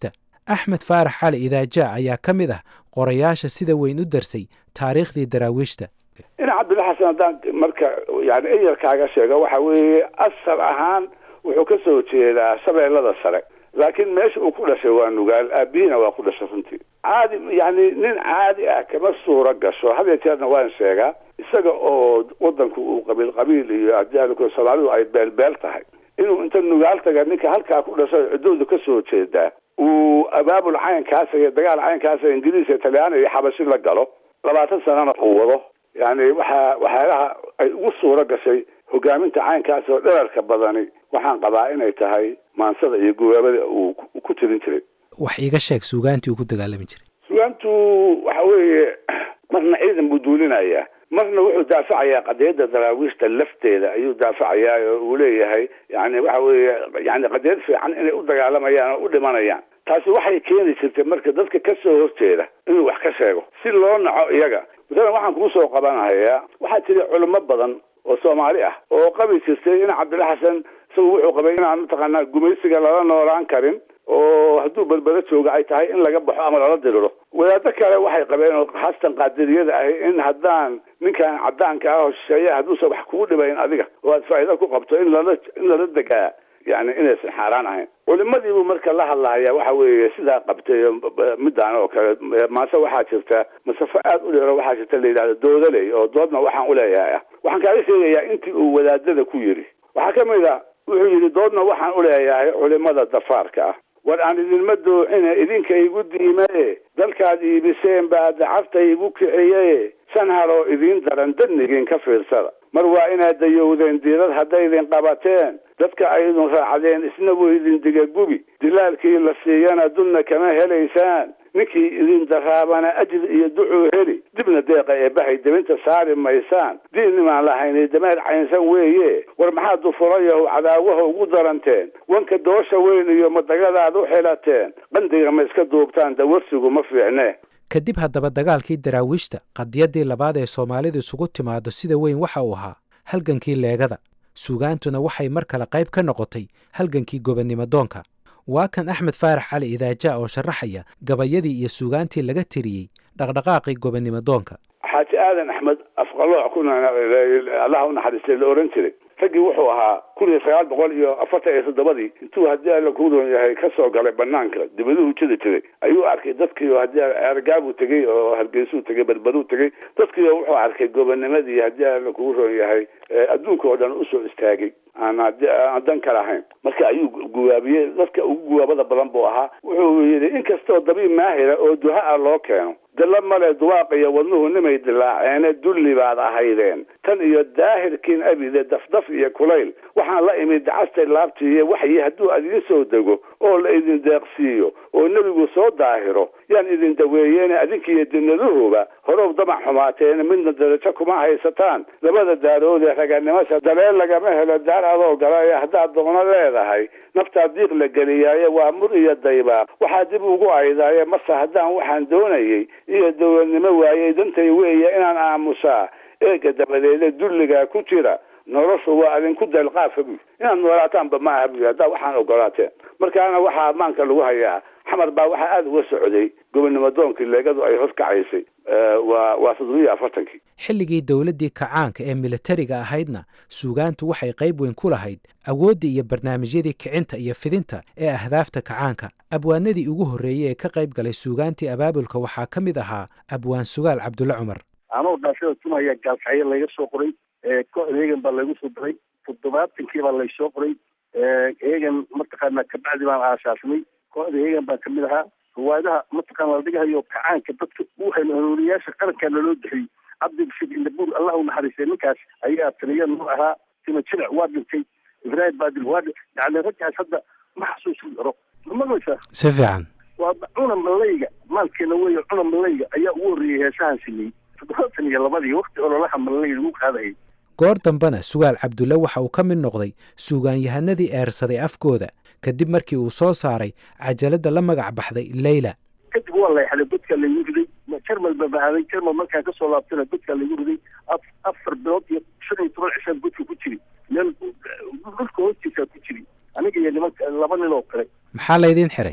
F: axmed faarax cali idaajaa ayaa ka mid ah qorayaasha sida weyn u darsay taariikhdii daraawiishta
G: ina cabdilla xasan haddaan marka yani eyarkaaga sheego waxa weeye asal ahaan wuxuu ka soo jeedaa shabeellada sare laakiin meesha uu ku dhashay waa nugaal aabihina waa ku dhashay runtii caadi yani nin caadi ah kama suuro gasho had iyo jeerna waan sheegaa isaga oo wadanku uu qabiil qabiil iyo hadii soomaalidu ay beelbeel tahay inuu inta nugaal taga ninka halkaa ku dhashay ciddoodu ka soo jeedaa uu abaabul caynkaasa iyo dagaal caynkaasa ingiriis iyo talyaani iyo xabashi la galo labaatan sanana uu wado yani waxaa waxyaalaha ay ugu suuro gashay hogaaminta caynkaas oo dherarka badani waxaan qabaa inay tahay maansada iyo gubaabada uu ku tirin jiray
F: wax iiga sheeg suugaantii uu ku dagaalami jiray
G: suugaantu waxa weeye marna ciidan buu duulinayaa marna wuxuu daafacayaa qadiyadda daraawiishta lafteeda ayuu daafacayaa oo uu leeyahay yani waxa weeye yani qadiyad fiican inay u dagaalamayaan oo u dhimanayaan taasi waxay keeni jirtay marka dadka ka soo horjeeda inuu wax ka sheego si loo naco iyaga masalan waxaan kuu soo qabanahayaa waxaa jira culimo badan oo soomaali ah oo qabi jirtay in cabdilla xasan isagu wuxuu qabay inaan mataqaanaa gumaysiga lala noolaan karin oo hadduu badbado jooga ay tahay in laga baxo ama lala diriro wadaado kale waxay qabeen oo haastan qaadiriyada ahi in haddaan ninkan cadaanka ah oo shisheeya hadduusan wax kugu dhibayn adiga oo aad faa'iido ku qabto in lala in lala degaa yani inaysan xaaraan ahayn culimadiibuu marka la hadlahaya waxa weeye sidaa qabtay midaan oo kale maase waxaa jirta masafo aad u dheero waxaa jirta la yidhahdo doodaley oo doodna waxaan uleeyahay ah waxaan kaaga sheegayaa intii uu wadaadada ku yidhi waxaa ka mid a wuxuu yidhi doodna waxaan uleeyahay culimada dafaarka ah war aan idinma doocine idinka igu diimaye dalkaad iibiseen baa dacabta igu kiciye shan haloo idiin daran dadnigiin ka fiirsada mar waa inaad dayowdeen diirad hadday idin qabateen dadka ay idin raacdeen isna wuu idin digagubi dilaalkii la siiyana dulna kama helaysaan ninkii idin daraabana ajir iyo ducuu heli dibna deeqa eebbahay debinta saari maysaan diinnimaan lahaynay dameer caynsan weeye war maxaad dufurayahu cadaawaha ugu daranteen wanka doosha weyn iyo madagadaad u xilateen qandiga ma iska duubtaan dawarsigu ma fiicne
F: kadib haddaba dagaalkii daraawiishta qadiyaddii labaad ee soomaalidu isugu timaado sida weyn waxa uu ahaa halgankii leegada suugaantuna waxay mar kale qayb ka noqotay halgankii gobonnimo doonka waa kan axmed faarax cali idaaja oo sharaxaya gabayadii iyo suugaantii laga tiriyey dhaqdhaqaaqii gobonnimo doonka
G: xaaji aadan axmed afqalooc kuna allaha u naxariistay la ohan jiray raggii wuxuu ahaa kun iyo sagaal boqol iyo afartan iyo toddobadii intuu haddii alla kuu roon yahay ka soo galay banaanka dibaduhu jiri jiray ayuu arkay dadkii oo haddii ergaabuu tegey oo hargeysuu tegey badbaduu tegey dadkii oo wuxuu arkay gobonimadii haddii alla kuu roon yahay adduunka oo dhan usoo istaagay aan aan dan ka lahayn marka ayuu guwaabiyey dadka ugu guwaabada badan buu ahaa wuxuu yidhi inkastoo dabiib maahira oo duha ah loo keeno dilla male duwaaq iyo wadnuhu nimay dilaaceene dulli baad ahaydeen tan iyo daahirkiin abide dafdaf iyo kulayl waxaan la imid dacastay laabtiiyo waxyi hadduu idiin soo dego oo la idin deeqsiiyo oo nebigu soo daahiro yaan idin daweeyeene adinkiiyo dinaduhuba horow damac xumaateene midna darajo kuma haysataan labada daaroodee raganimasha daleel lagama helo daar adoo gala haddaad doono leedahay naftaa diiq la geliyaaye waa mur iyo daybaaq waxaa dib ugu aydaaye mase haddaan waxaan doonayey iyo dowladnimo waayey dantay weeye inaan aamusaa eega dabadeede dulligaa ku jira noloshu waa adinku dalqaafa buy inaad noolaataanba ma aha buy haddaa waxaan ogolaateen markaana waxaa maanka lagu hayaa xamar baa waxaa aada uga socday gobonnimo doonkii leegadu ay horkacaysay waa waa toddobiyo afartankii
F: xilligii dowladdii kacaanka ee militariga ahaydna suugaantu waxay qayb weyn ku lahayd awooddii iyo barnaamijyadii kicinta iyo fidinta ee ahdaafta kacaanka abwaanadii ugu horreeyey ee ka qayb galay suugaantii abaabulka waxaa ka mid ahaa abwaan sugaal cabdulle cumar
H: anoo dhaashada tumaya gaalkacyo laga soo qoray kooxda eegan baa lagu soo diray toddobaatankii baa laysoo qoray eegan mataqaana kabacdi baan aasaasnay kooxda eegan baa kamid ahaa riwaayadaha mataqaana la dhigahayo kacaanka dadka u hanuuniyaasha qarankaa naloo bixiyey cabdibashir indabuur allah u naxariistay ninkaas ayaa taliya noo ahaa tima jinac waa dhintay ibraahim baadil waa yani raggaas hadda ma xasuusin karo mamaqlaysaa
F: si fiican
H: waa cuna malayga maalkeena weeye cuna malayga ayaa ugu horreeyey heesahan sameeyey toddobaatan iyo labadii wakti ololaha malayga lagu qaadayay
F: goor dambena sugaal cabdulle waxa uu ka mid noqday suugaanyahanadii eersaday afkooda kadib markii uu soo saaray cajaladda la magac baxday leyla
H: kadib waa layxday godkaa laygu riday jarmal baa bahaaday jarmal markaan kasoo laabtana godkaa laygu riday afar bilood iyo shan iyo toban cishaan godka ku jiri meel dhulka hoostiisaa ku jiri aniga iyo nimanka laba nin oo kale
F: maxaa laydin xiray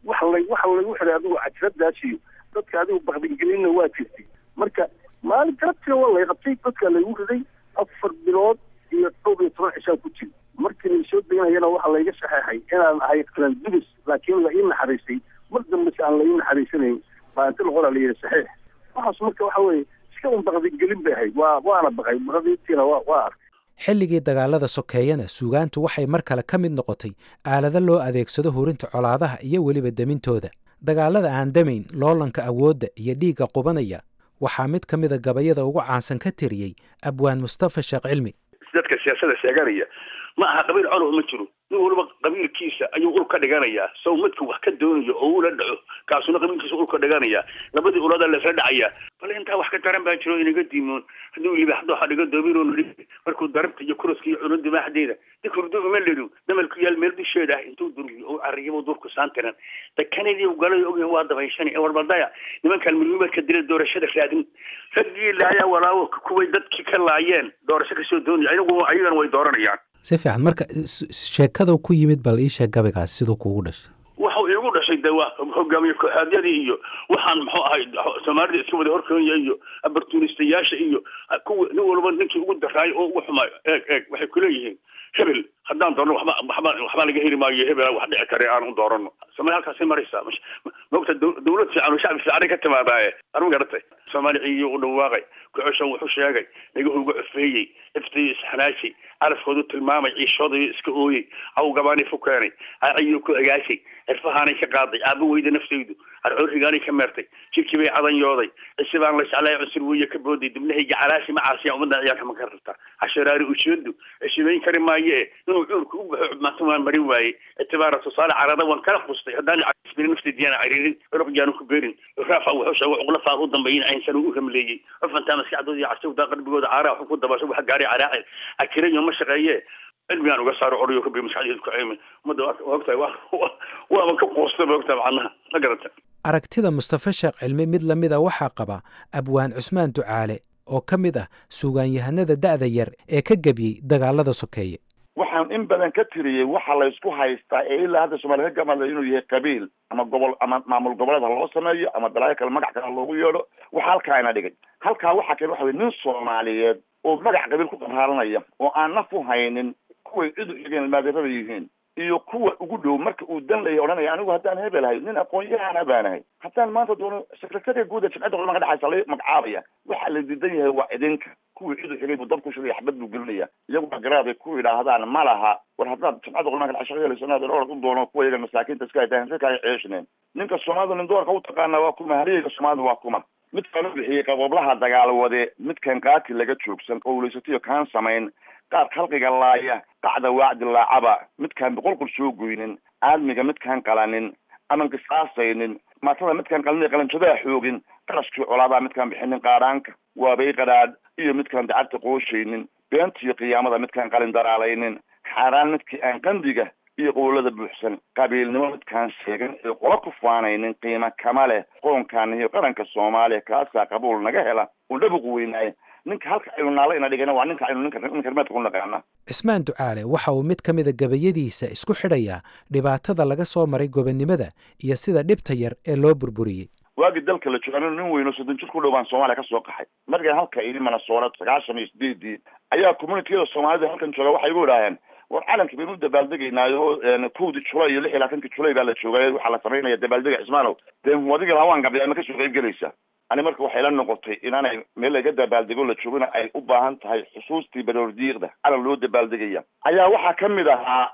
L: waxa la waxa lagu xiray adigu cajradaas iyo dadka adigu bakdigelinna waa jirtay marka maalin galabtiina waa lay qabtay dadka laygu riday afar bilood iyo dhowr iyo toban cishaa ku jira markii la soo deganayana waxaa layga saxeexay inaan ahay qalandubis laakiin la ii naxariistay mar dambese aan la ii naxariisanayn baa inta laqoraa la yidhi saxiix waxaas marka waxa weeye iska un bakdigelin bay ahayd waa waana baqay baqdiintiina waa waa arkay
F: xilligii dagaalada sokeeyana suugaantu waxay mar kale ka mid noqotay aalado loo adeegsado hurinta colaadaha iyo weliba demintooda dagaalada aan damayn loolanka awoodda iyo dhiigga qubanaya waxaa mid ka mida gabayada ugu caansan ka tiriyey abwaan mustafa sheekh cilmi
H: dadka siyaasada sheeganaya ma aha qabiil colow ma jiro nin waliba qabiilkiisa ayuu ul ka dhiganayaa sow midka wax ka doonayo oo ula dhaco kaasuna qabiilkiisa ul ka dhiganayaa labadii ulada laisla dhacayaa bal intaa wax ka daran baa jiro inaga diimoon hadduu libaxdo waxa dhiga doobiroonu dhigi markuu darabta iyo kuroska iyo cuno dimaaxdeeda dikurdu uma ledho damalku yaal meel dusheeda ah intuu durgiyo oo arriyabo durku saantiran dakanadii galay ogyahin waa dabayshan ee warbaldaya nimankan milmimadka dila doorashada raadin raggii laayaa walaawo kuway dadkii ka laayeen doorasho kasoo doonaya ayagu ayagana way dooranayaan
F: si fiican marka sheekada ku yimid bal ii sheeg gabaygaas siduu kuugu dhashay
H: waxa iigu dhashay de waa hogaamiye kooxaadyadii iyo waxaan muxuu ahay soomaalida iska wada horkoonya iyo abartunistayaasha iyo kuwa nin walba ninkii ugu daraayo oo ugu xumaayo eeg eeg waxay kuleeyihiin hebel haddaan doorno waxba waxba waxba laga heli maayo hebel wax dhici kare aan u doorano soomaali halkaasay maraysaa maogta dawlad fiican oo shacbi fiicanay ka timaadaaye arma garatay soomaali ciiyo u dhawaaqay kuxushan wuxuu sheegay dhagahuga cufeeyey iftayo isxanaashay calafkoodu tilmaamay ciishoodayo iska ooyey awgabaanay fu keenay aciyuu ku agaashay cirfahaanay ka qaaday aaba weyda naftaydu arcoorigaanay ka meertay jirkii bay cadanyooday cisi baan la jeclay cunsur weeye ka booday dibnahayga calaashi macaasiya ummadda ciyaarka ma ka rabta casharaari ujeedu ceshimayn kari maaye inuu cuurka u baxo cubmaanta waan marin waaye itibaara tusaale carada waan kala qustay haddaan casbiri naftaydiyaana cariirin curuqyaanu ku beerin raafa wuxuu sheegay cuqla faad u dambeyin aynsan u ramleeyey cufantaa maskaxdooda iyo cashawdaa qalbigooda caaraa waxu ku dabasho waxa gaaray caraacil akirayo ma shaqeeye cilmigaan uga saaro oriyo kabi maskaxdeedu ku ceymi ummadda waa ogtahay waaba ka quusta ba ogtahay macnaha ma garata
F: aragtida mustafa sheekh cilmi mid la mida waxaa qaba abwaan cusmaan ducaale oo ka mid ah suugaanyahanada da'da yar ee ka gebiyey dagaalada sokeeye
M: waxaan in badan ka tiriyey waxa la isku haystaa ee ilaa hadda soomaliya ka gamadla inuu yahay qabiil ama gobol ama maamul goboleed ha loo sameeyo ama balaayo kale magac kale loogu yeedho waxa halkaa ina dhigay halkaa waxaa keen waxa weye nin soomaaliyeed oo magac qabiil ku qabhaaranaya oo aan naf u haynin kuway cid u xigeen maadirada yihiin iyo kuwa ugu dhow marka uu dan laya odhanaya anigu haddaan hebelahay nin aqoon-yahana baanahay haddaan maanta doono secretariga guud ee jimcadda culama ka dhexaysa la magacaabaya waxaa la diidan yahay waa idinka kuwii cid u xigay buu dab ku shugaya xabad buu gelinaya iyagu garaad ay ku yidhaahdaan ma laha war haddaad jimcadda culama ka dhex shaqeelayso inaad orod u doono kuwa iyaga masaakiinta iska haytaan si kale ceeshneen ninka soomaalida nin doorka u taqaana waa kuma haliyaga soomaalida waa kuma midkaan u bixiyey qaboblaha dagaalwade midkan qaati laga joogsan qowlaysatiyo kaan samayn qaar khalqiga laaya qacda waacdi laacaba midkaan boqolqol soo goynin aadmiga midkaan qalanin aman qisaasaynin maatada midkaan qalin qalanjadaa xoogin qarashkii colaadaa midkaan bixinin qaadhaanka waabay qadhaadh iyo midkaan dacabta qooshaynin beentiyo qiyaamada midkaan qalin daraalaynin xaaraan midkii aan qandiga iyo qowlada buuxsan qabiilnimo midkaan sheegan ee qola ku faanaynin qiimo kama leh qoonkaan iyo qaranka soomaaliya kaasaa qabuul naga hela uu dhabuq weynaaye ninka halka aynu naala ina dhigana waa ninka aynu ninka ninka rimeedka ku naqaana
F: cismaan ducaale waxa uu mid ka mida gabayadiisa isku xidhayaa dhibaatada laga soo maray gobonnimada iyo sida dhibta yar ee loo burburiyey
M: waagii dalka la jooga nin weyn oo soddon jir ku dhow baan soomaaliya ka soo qaxay markaan halka idi manasoora sagaashan iyo sideedii ayaa communitiyada soomaalida halkan jooga waxay igu idhaaheen war calankii baynu u dabaaldegaynaayo kowdii julay iyo lix iyo labaatankii julay baa la joogay waxaa la samaynaya dabaaldega cismaanow dee adigii lawaan gabay ama kasoo qayb gelaysa ani marka waxay la noqotay inaanay meel laga dabaaldego la joogana ay u baahan tahay xusuustii baroordiiqda calan loo dabaaldegaya ayaa waxaa ka mid ahaa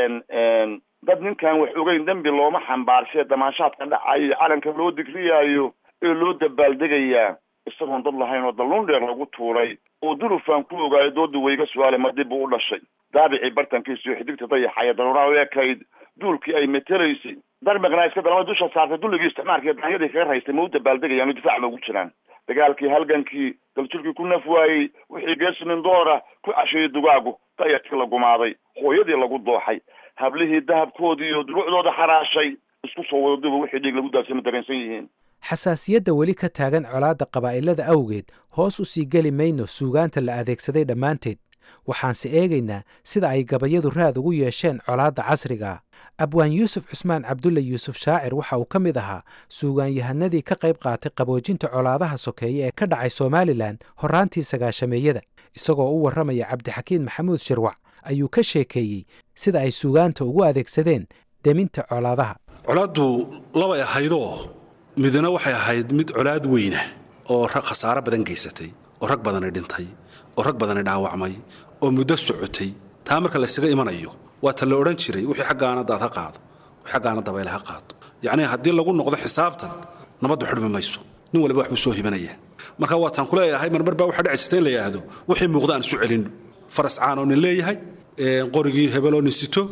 M: dad ninkan wax ogeyn dembi looma xambaarshe damaashaadka dhacayo iyo calanka loo digriyaayo ee loo dabaaldegayaa isagoon dad lahayn oo dalluun dheer lagu tuuray oo dulufaan ku ogaayo dooda weyga su-aale ma dib buu u dhashay daabicii bartankiisa iyo xidigta dayaxaya daruuraha u ekayd duulkii ay metelaysay darmiqna iska dalama dusha saartay dulligii isticmaalkii daanyadii kaga raystay ma u dabaaldegayaan difaac loogu jiraan dagaalkii halgankii daljirkii ku naf waayey wixii geesinin doora ku casheeyey dugaagu dayarkii la gumaaday hooyadii lagu dooxay hablihii dahabkoodii iyo duruucdooda xaraashay isku soo wada duba wixii dhiig lagu daadsan ma dareensan yihiin
F: xasaasiyadda weli ka taagan colaadda qabaa'ilada awgeed hoos u sii geli mayno suugaanta la adeegsaday dhammaanteed waxaanse eegaynaa sida ay gabayadu raad ugu yeesheen colaadda casriga abwaan yuusuf cusmaan cabdulle yuusuf shaacir waxa uu ka mid ahaa suugaanyahanadii ka qayb qaatay qaboojinta colaadaha sokeeye ee ka dhacay somalilan horraantii sagaashameeyada isagoo u warramaya cabdixakiin maxamuud shirwac ayuu ka sheekeeyey sida ay suugaanta ugu adeegsadeen deminta colaadaha
J: colaaddu labay ahaydoo midna waxay ahayd mid colaad weyna oo khasaaro badan geysatay oo rag badani dhintay oo rag badani dhaawacmay oo muddo socotay taa marka laysaga imanayo waa ta la odhan jiray wixii xaggaana daad ha qaado wixii xaggaana dabayl ha qaado yacnii haddii lagu noqdo xisaabtan nabaddu xidhmi mayso nin waliba waxbuu soo hibanaya marka waa taan kuleeyahay marmar baa waxaa dhici jirta in la yidhaahdo wixii muuqda aan isu celinno faras caan oo nin leeyahay qorigii hebel oo nin sito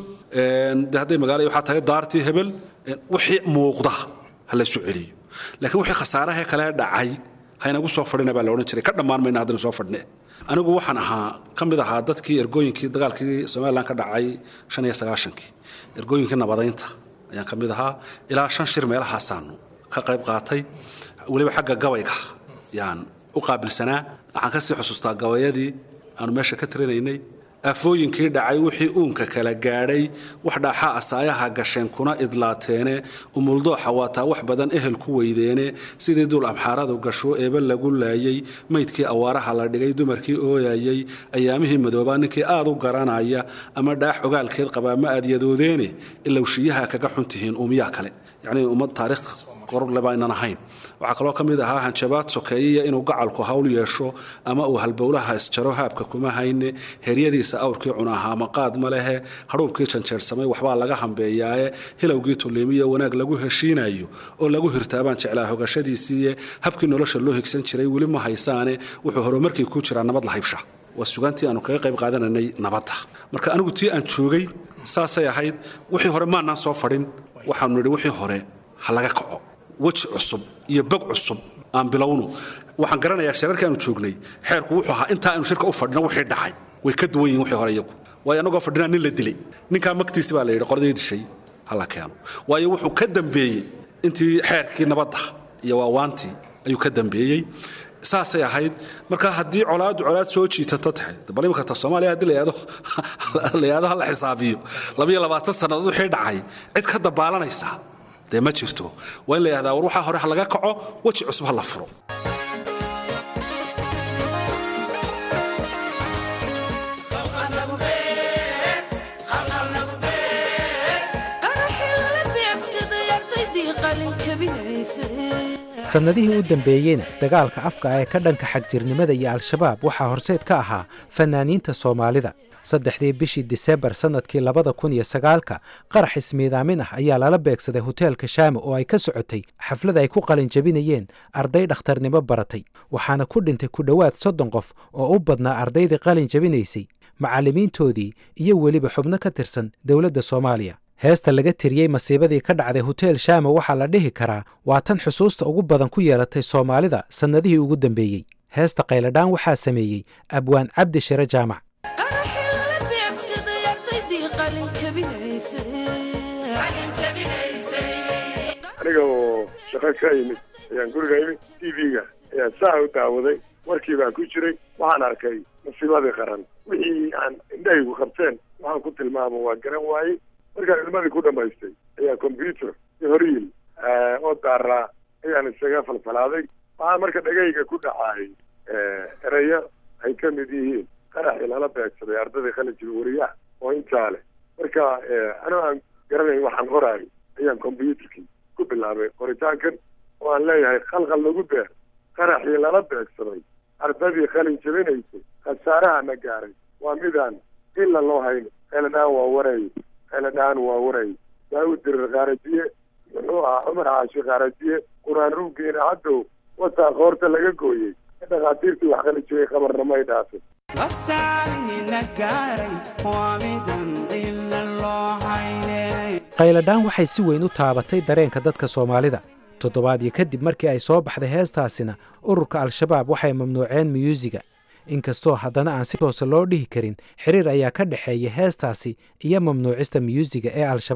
J: de hadday magaala waxaa tahay daartii hebel wixii muuqda ha la isu celiyo laakiin wixii khasaarahee kale dhacay haynagu soo fadhina baa la odhan jiray ka dhammaan mayna haddana soo fadhine anigu waxaan ahaa ka mid ahaa dadkii ergooyinkii dagaalkii somalilan ka dhacay shan iyo sagaashankii ergooyinkii nabadaynta ayaan ka mid ahaa ilaa shan shir meelahaasaanu ka qayb qaatay weliba xagga gabayga yaan u qaabilsanaa waxaan kasii xusuustaa gabayadii aanu meesha ka tirinaynay afooyinkii dhacay wixii uunka kala gaadhay wax dhaaxa asaayaha gasheen kuna idlaateene umuldooxa waataa wax badan ehel ku weydeene sidii duul amxaaradu gasho eeba lagu laayey maydkii awaaraha la dhigay dumarkii ooyayey ayaamihii madoobaa ninkii aad u garanaya ama dhaax ogaalkeed qabaa ma aad yadoodeene ilowshiyaha kaga xuntihiin uumiyaa kale yacnii ummad taariikh qorle baynan ahayn waxaa kaloo ka mid ahaa hanjabaad sokeeyiya inuu gacalku hawl yeesho ama uu halbowlaha isjaro haabka kuma hayne heryadiisa awrkii cunahaa maqaad ma lehe hadhuubkii janjeersamay waxbaa laga hambeeyaaye hilowgii tulliimiyo wanaag lagu heshiinayo oo lagu hirtaabaan jeclaa hogashadiisiiye habkii nolosha loo higsan jiray weli ma haysaane wuxuu horumarkii ku jiraa nabad la haybsha waa sugaantii aanu kaga qayb qaadananay nabadda marka anigu tii aan joogay saasay ahayd wixii hore maanaan soo fadhin waxaanu nidhi wixii hore ha laga kaco weji cusub iyo bog cusub aan bilowno waxaan garanayaa shirarkii aanu joognay xeerku wuxuu ahaa intaa aynu shirka u fadhino wixii dhacay way ka duwan yihin wixii hore iyagu waayo annagoo fadhinaa nin la dilay ninkaa magtiisi baa la yidhi qoladii dishay hala keeno waayo wuxuu ka dambeeyey intii xeerkii nabadda iyo waawaantii ayuu ka dambeeyey saasay ahayd marka haddii colaadu colaad soo jiitato tahay bal imika ta soomaaliya haddii la yidhahdo hala xisaabiyo labiyo labaatan sannadood wixii dhacay cid ka dabaalanaysa dee ma jirto waa in la yidhahdaa war waxaa hore ha laga kaco weji cusub ha la furo
F: sannadihii u dambeeyeyna dagaalka afka ee ka dhanka xagjirnimada iyo al-shabaab waxaa horseed ka ahaa fanaaniinta soomaalida saddexdii bishii disembar sannadkii labada kun iyo sagaalka qarax ismiidaamin ah ayaa lala beegsaday hoteelka shaamo oo ay ka socotay xaflad ay ku qalin jabinayeen arday dhakhtarnimo baratay waxaana ku dhintay ku dhowaad soddon qof oo u badnaa ardaydii qalin jabinaysay macallimiintoodii iyo weliba xubno ka tirsan dowladda soomaaliya heesta laga tiriyey masiibadii ka dhacday hotel shaamo waxaa la dhihi karaa waa tan xusuusta ugu badan ku yeelatay soomaalida sannadihii ugu dambeeyey heesta qayladhaan waxaa sameeyey abwaan cabdi shire jaamac
N: aniga oo shaqo ka imid ayaan guriga imid t v-ga ayaan saa u daawaday warkii baan ku jiray waxaan arkay masiibadii qaran wixii aan indhahaygu qabteen waxaan ku tilmaamo waa garan waayey markaan ilmadii ku dhamaystay ayaa combyuter iyo horyiil oo daaraa ayaan isaga falfalaaday waxaa marka dhagayga ku dhacaayay ereyo ay ka mid yihiin qaraxii lala beegsaday ardadii qalinjibi wariyaha oo intaa leh marka anoo aan garanayn waxaan qoraayo ayaan combyuterkii ku bilaabay qoritaankan oo aan leeyahay khalkhal lagu beer qaraxii lala beegsaday ardadii qalin jabinaysay khasaaraha na gaaray waa midaan ila loo hayno eladhaan waa waray eladhaan waa waray daawud dirir kaarajiye muxuu ahaa cumar caashi kaarajiye qur-aan ruuggeena haddow wataa qoorta laga gooyey dhakhaatiirtii wax qalin jabay qabarna may dhaafin
F: qayladhaan waxay si weyn u taabatay dareenka dadka soomaalida toddobaadyo kadib markii ay soo baxday heestaasina ururka al-shabaab waxay mamnuuceen miyuusiga inkastoo haddana aan si toose loo dhihi karin xiriir ayaa ka dhexeeya heestaasi iyo mamnuucista miyuusiga ee al-shabaab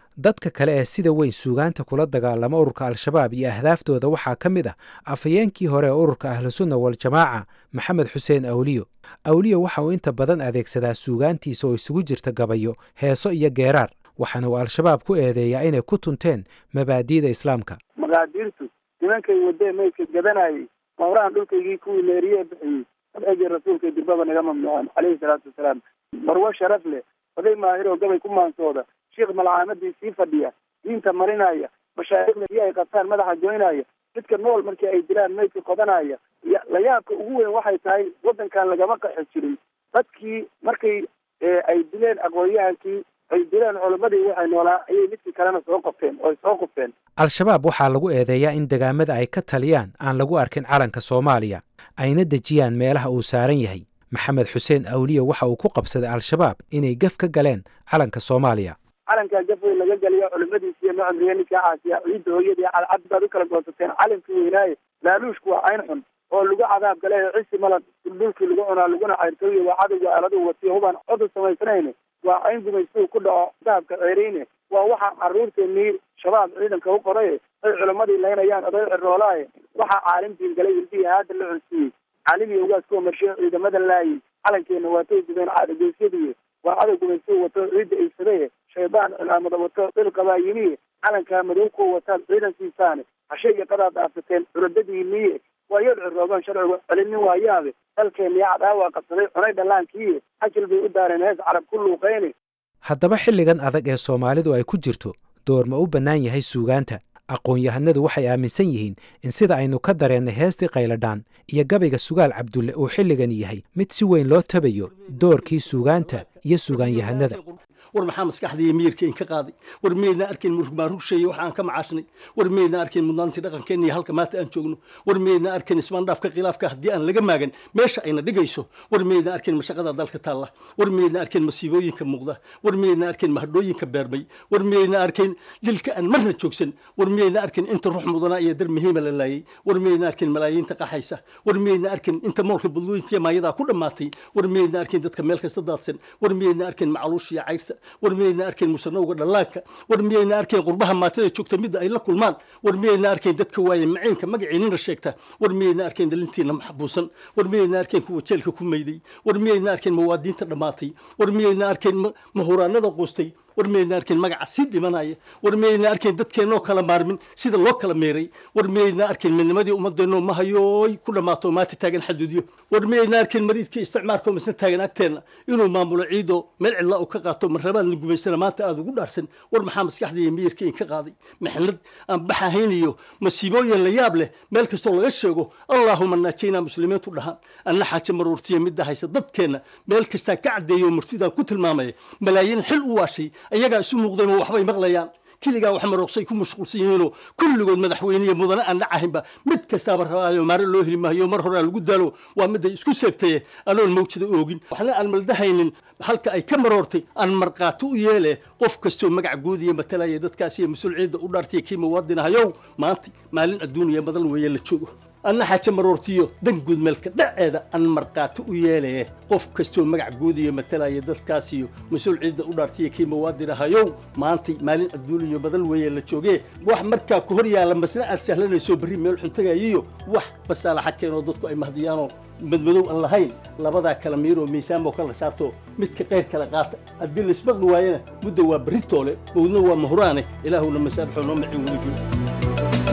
F: dadka kale ee sida weyn suugaanta kula dagaalama ururka al-shabaab iyo ahdaaftooda waxaa ka mid ah afhayeenkii hore ee ururka ahlusunna waljamaaca maxamed xuseen awliyo awliyo waxa uu inta badan adeegsadaa suugaantiisa oo isugu jirta gabayo heeso iyo geeraar waxaana uu al-shabaab ku eedeeyaa inay ku tunteen mabaadi'da islaamka
O: maqaadiirtu nimankay wadee maydka gadanayay mawrahan dhulkaygii kuwii leeriye bixiyey sabcigii rasuulkay dirbaba naga mamnuucan caleyhi salaatu wasalaam marwo sharaf leh oday maahiroo gabay ku maansooda sheikh malcaamadii sii fadhiya diinta marinaya mashaaikhda iyo ay qabtaan madaxa goynaya midka nool markii ay dilaan maydka qodanaya la yaabka ugu weyn waxay tahay waddankan lagama qaxi jirin dadkii markay ay dileen aqoonyahankii ay dileen culimmadii waxay noolaa ayay midkii kalena soo qofteen oo ay soo qufteen
F: al-shabaab waxaa lagu eedeeyaa in degaamada ay ka taliyaan aan lagu arkin calanka soomaaliya ayna dejiyaan meelaha uu saaran yahay maxamed xuseen awliye waxa uu ku qabsaday al-shabaab inay gaf ka galeen calanka soomaaliya
O: calankaa gaf weyn laga geliyo culimadiisi iyo macamriye ninkaa caasiya ciidda hooyadii cadcad baad u kala goosateen calankii weynaaye laaluushku waa cayn xun oo lagu cadaab gale cisi malad duldhulkii lagu cunaa laguna cayrtooye waa cadowga aaladu watiyo hubaan cod u samaysanayn waa cayn gumaystuu ku dhaco dahabka ceereyne waa waxa carruurteennii shabaab ciidanka u qoray ay culimmadii laynayaan oday ciroolaaye waxaa caalim diingalay ilbihii haada la cunsiiyey caalimii ugaas kuwa marshe ciidamada laayay calankeenna waatay gubeen caadageysyadii waa cadow gumaystuu wato ciidda aysadaye shaydaan cilaamada wato dhilqabaa yimiye calankaa madow kuwa wataad ciidan siisaane hashe iyo qadaad dhaafateen culadadiiniye waa yad cirooban sharcigu celinin waayaabe dalkeenniya cadaawa qabsaday cunay dhallaankiiye xajil bay u daareen hees carab ku luuqeyne
F: haddaba xilligan adag ee soomaalidu ay ku jirto door ma u bannaan yahay suugaanta aqoon-yahanadu waxay aaminsan yihiin in sida aynu ka dareennay heestii qayladhaan iyo gabayga sugaal cabdulle uu xilligan yahay mid si weyn loo tabayo doorkii suugaanta iyo sugaanyahanada
C: war maxaa maskaxdaiyo miyirka in ka qaaday war miyaydna arkayn murugmaarugshaya waxa aan ka macaashnay war miyaydna arkayn mudnaantii dhaqankeenna iyo halka maanta aan joogno war miyaydna arkayn ismaandhaafka khilaafka haddii aan laga maagan meesha ayna dhigayso war miyaydna arkayn mashaqada dalka taalla war miyaydna arkayn masiibooyinka muuqda war miyaydna arkayn mahadhooyinka beermay war miyaydna arkayn dilka aan marna joogsan war miyaydna arkayn inta ruux mudanaa iyo dar muhiima la laayay war miyaydna arkayn malaayiinta qaxaysa war miyaydna arkayn inta moolka budlooyintiya maayadaa ku dhammaatay war miyaydna arkayn dadka meel kasta daadsan war miyaydna arkayn macaluush iyo cayrsa war miyayna arkayn musanowga dhallaanka war miyayna arkayn qurbaha maatada joogta midda ay la kulmaan war miyayna arkayn dadka waaye maciinka magaciinina sheegta war miyayna arkayn dhalintiina maxbuusan war miyayna arkayn kuwa jeelka ku mayday war miyayna arkayn mawaadiinta dhammaatay war miyayna arkayn mahuraanada quustay war miyayna arkayn magaca sii dhimanaya war miyayna arkayn dadkeennoo kala maarmin sida loo kala meeray war miyayna arkayn midnimadii ummadeenno mahayooy ku dhammaato maanta taagan xaduudyo war miyayna arkayn mariidkii isticmaalkoo misna taagan agteenna inuu maamulo ciidoo meel cidla uu ka qaato marrabaan la gumaysana maanta aada ugu dhaarsan war maxaa maskaxda iyo miyirka in ka qaaday mixnad aan baxahayniyo masiibooyin la yaab leh meel kastoo laga sheego allaahuma naajaynaa muslimiintu dhahaan anna xaaje maruurtiya midda haysa dadkeenna meel kastaa ka caddeeyo murtidaan ku tilmaamaya malaayiin xil u waashay ayagaa isu muuqdayma waxbay maqlayaan keligaa wax marooqsay ku mashquulsan yihiinoo kulligood madaxweyniya mudane aan dhacahaynba mid kastaaba rabaayo maare loo heli maayo mar horea lagu daalo waa miday isku seegtaye anoon mawjada oogin waxna aan maldahaynin halka ay ka maroortay aan markhaati u yeele qof kastoo magac guudiya matalaya dadkaas iyo mas-uul ciidda u dhaartaya kii muwaadinahayow maanta maalin adduuniya badan weeye la joogo anna xaaje maroortiyo dan guud meelka dhaceeda aan markhaati u yeelaye qof kastoo magac guudiyo matalaya dadkaas iyo mas-uul ciidda u dhaartiya kii muwaadinahayow maantay maalin adduuniyo badan weeye la joogee wax markaa ku hor yaalla masna aad sahlanayso berri meel xuntagayiyo wax basaalaxa keenoo dadku ay mahdiyaanoo madmadow aan lahayn labadaa kala miiroo miisaanboo kala saarto midka qayr kala qaata haddii laisbaqli waayana mudda waa berri toole mawdna waa mahuraane ilaahuna masaabaxoo noo macin weligiin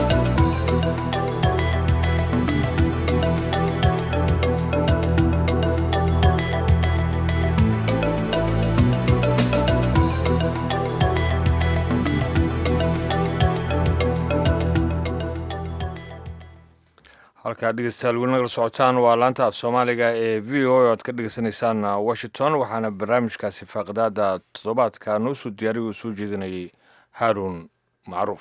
B: halkaa dhegeystayaal weli nagala socotaan waa laanta af soomaaliga ee v o o aad ka dhegeysanaysaan washington waxaana barnaamijkaasi faaqidaada toddobaadka noo soo diyaariy uu soo jeedinayay haaruun macruuf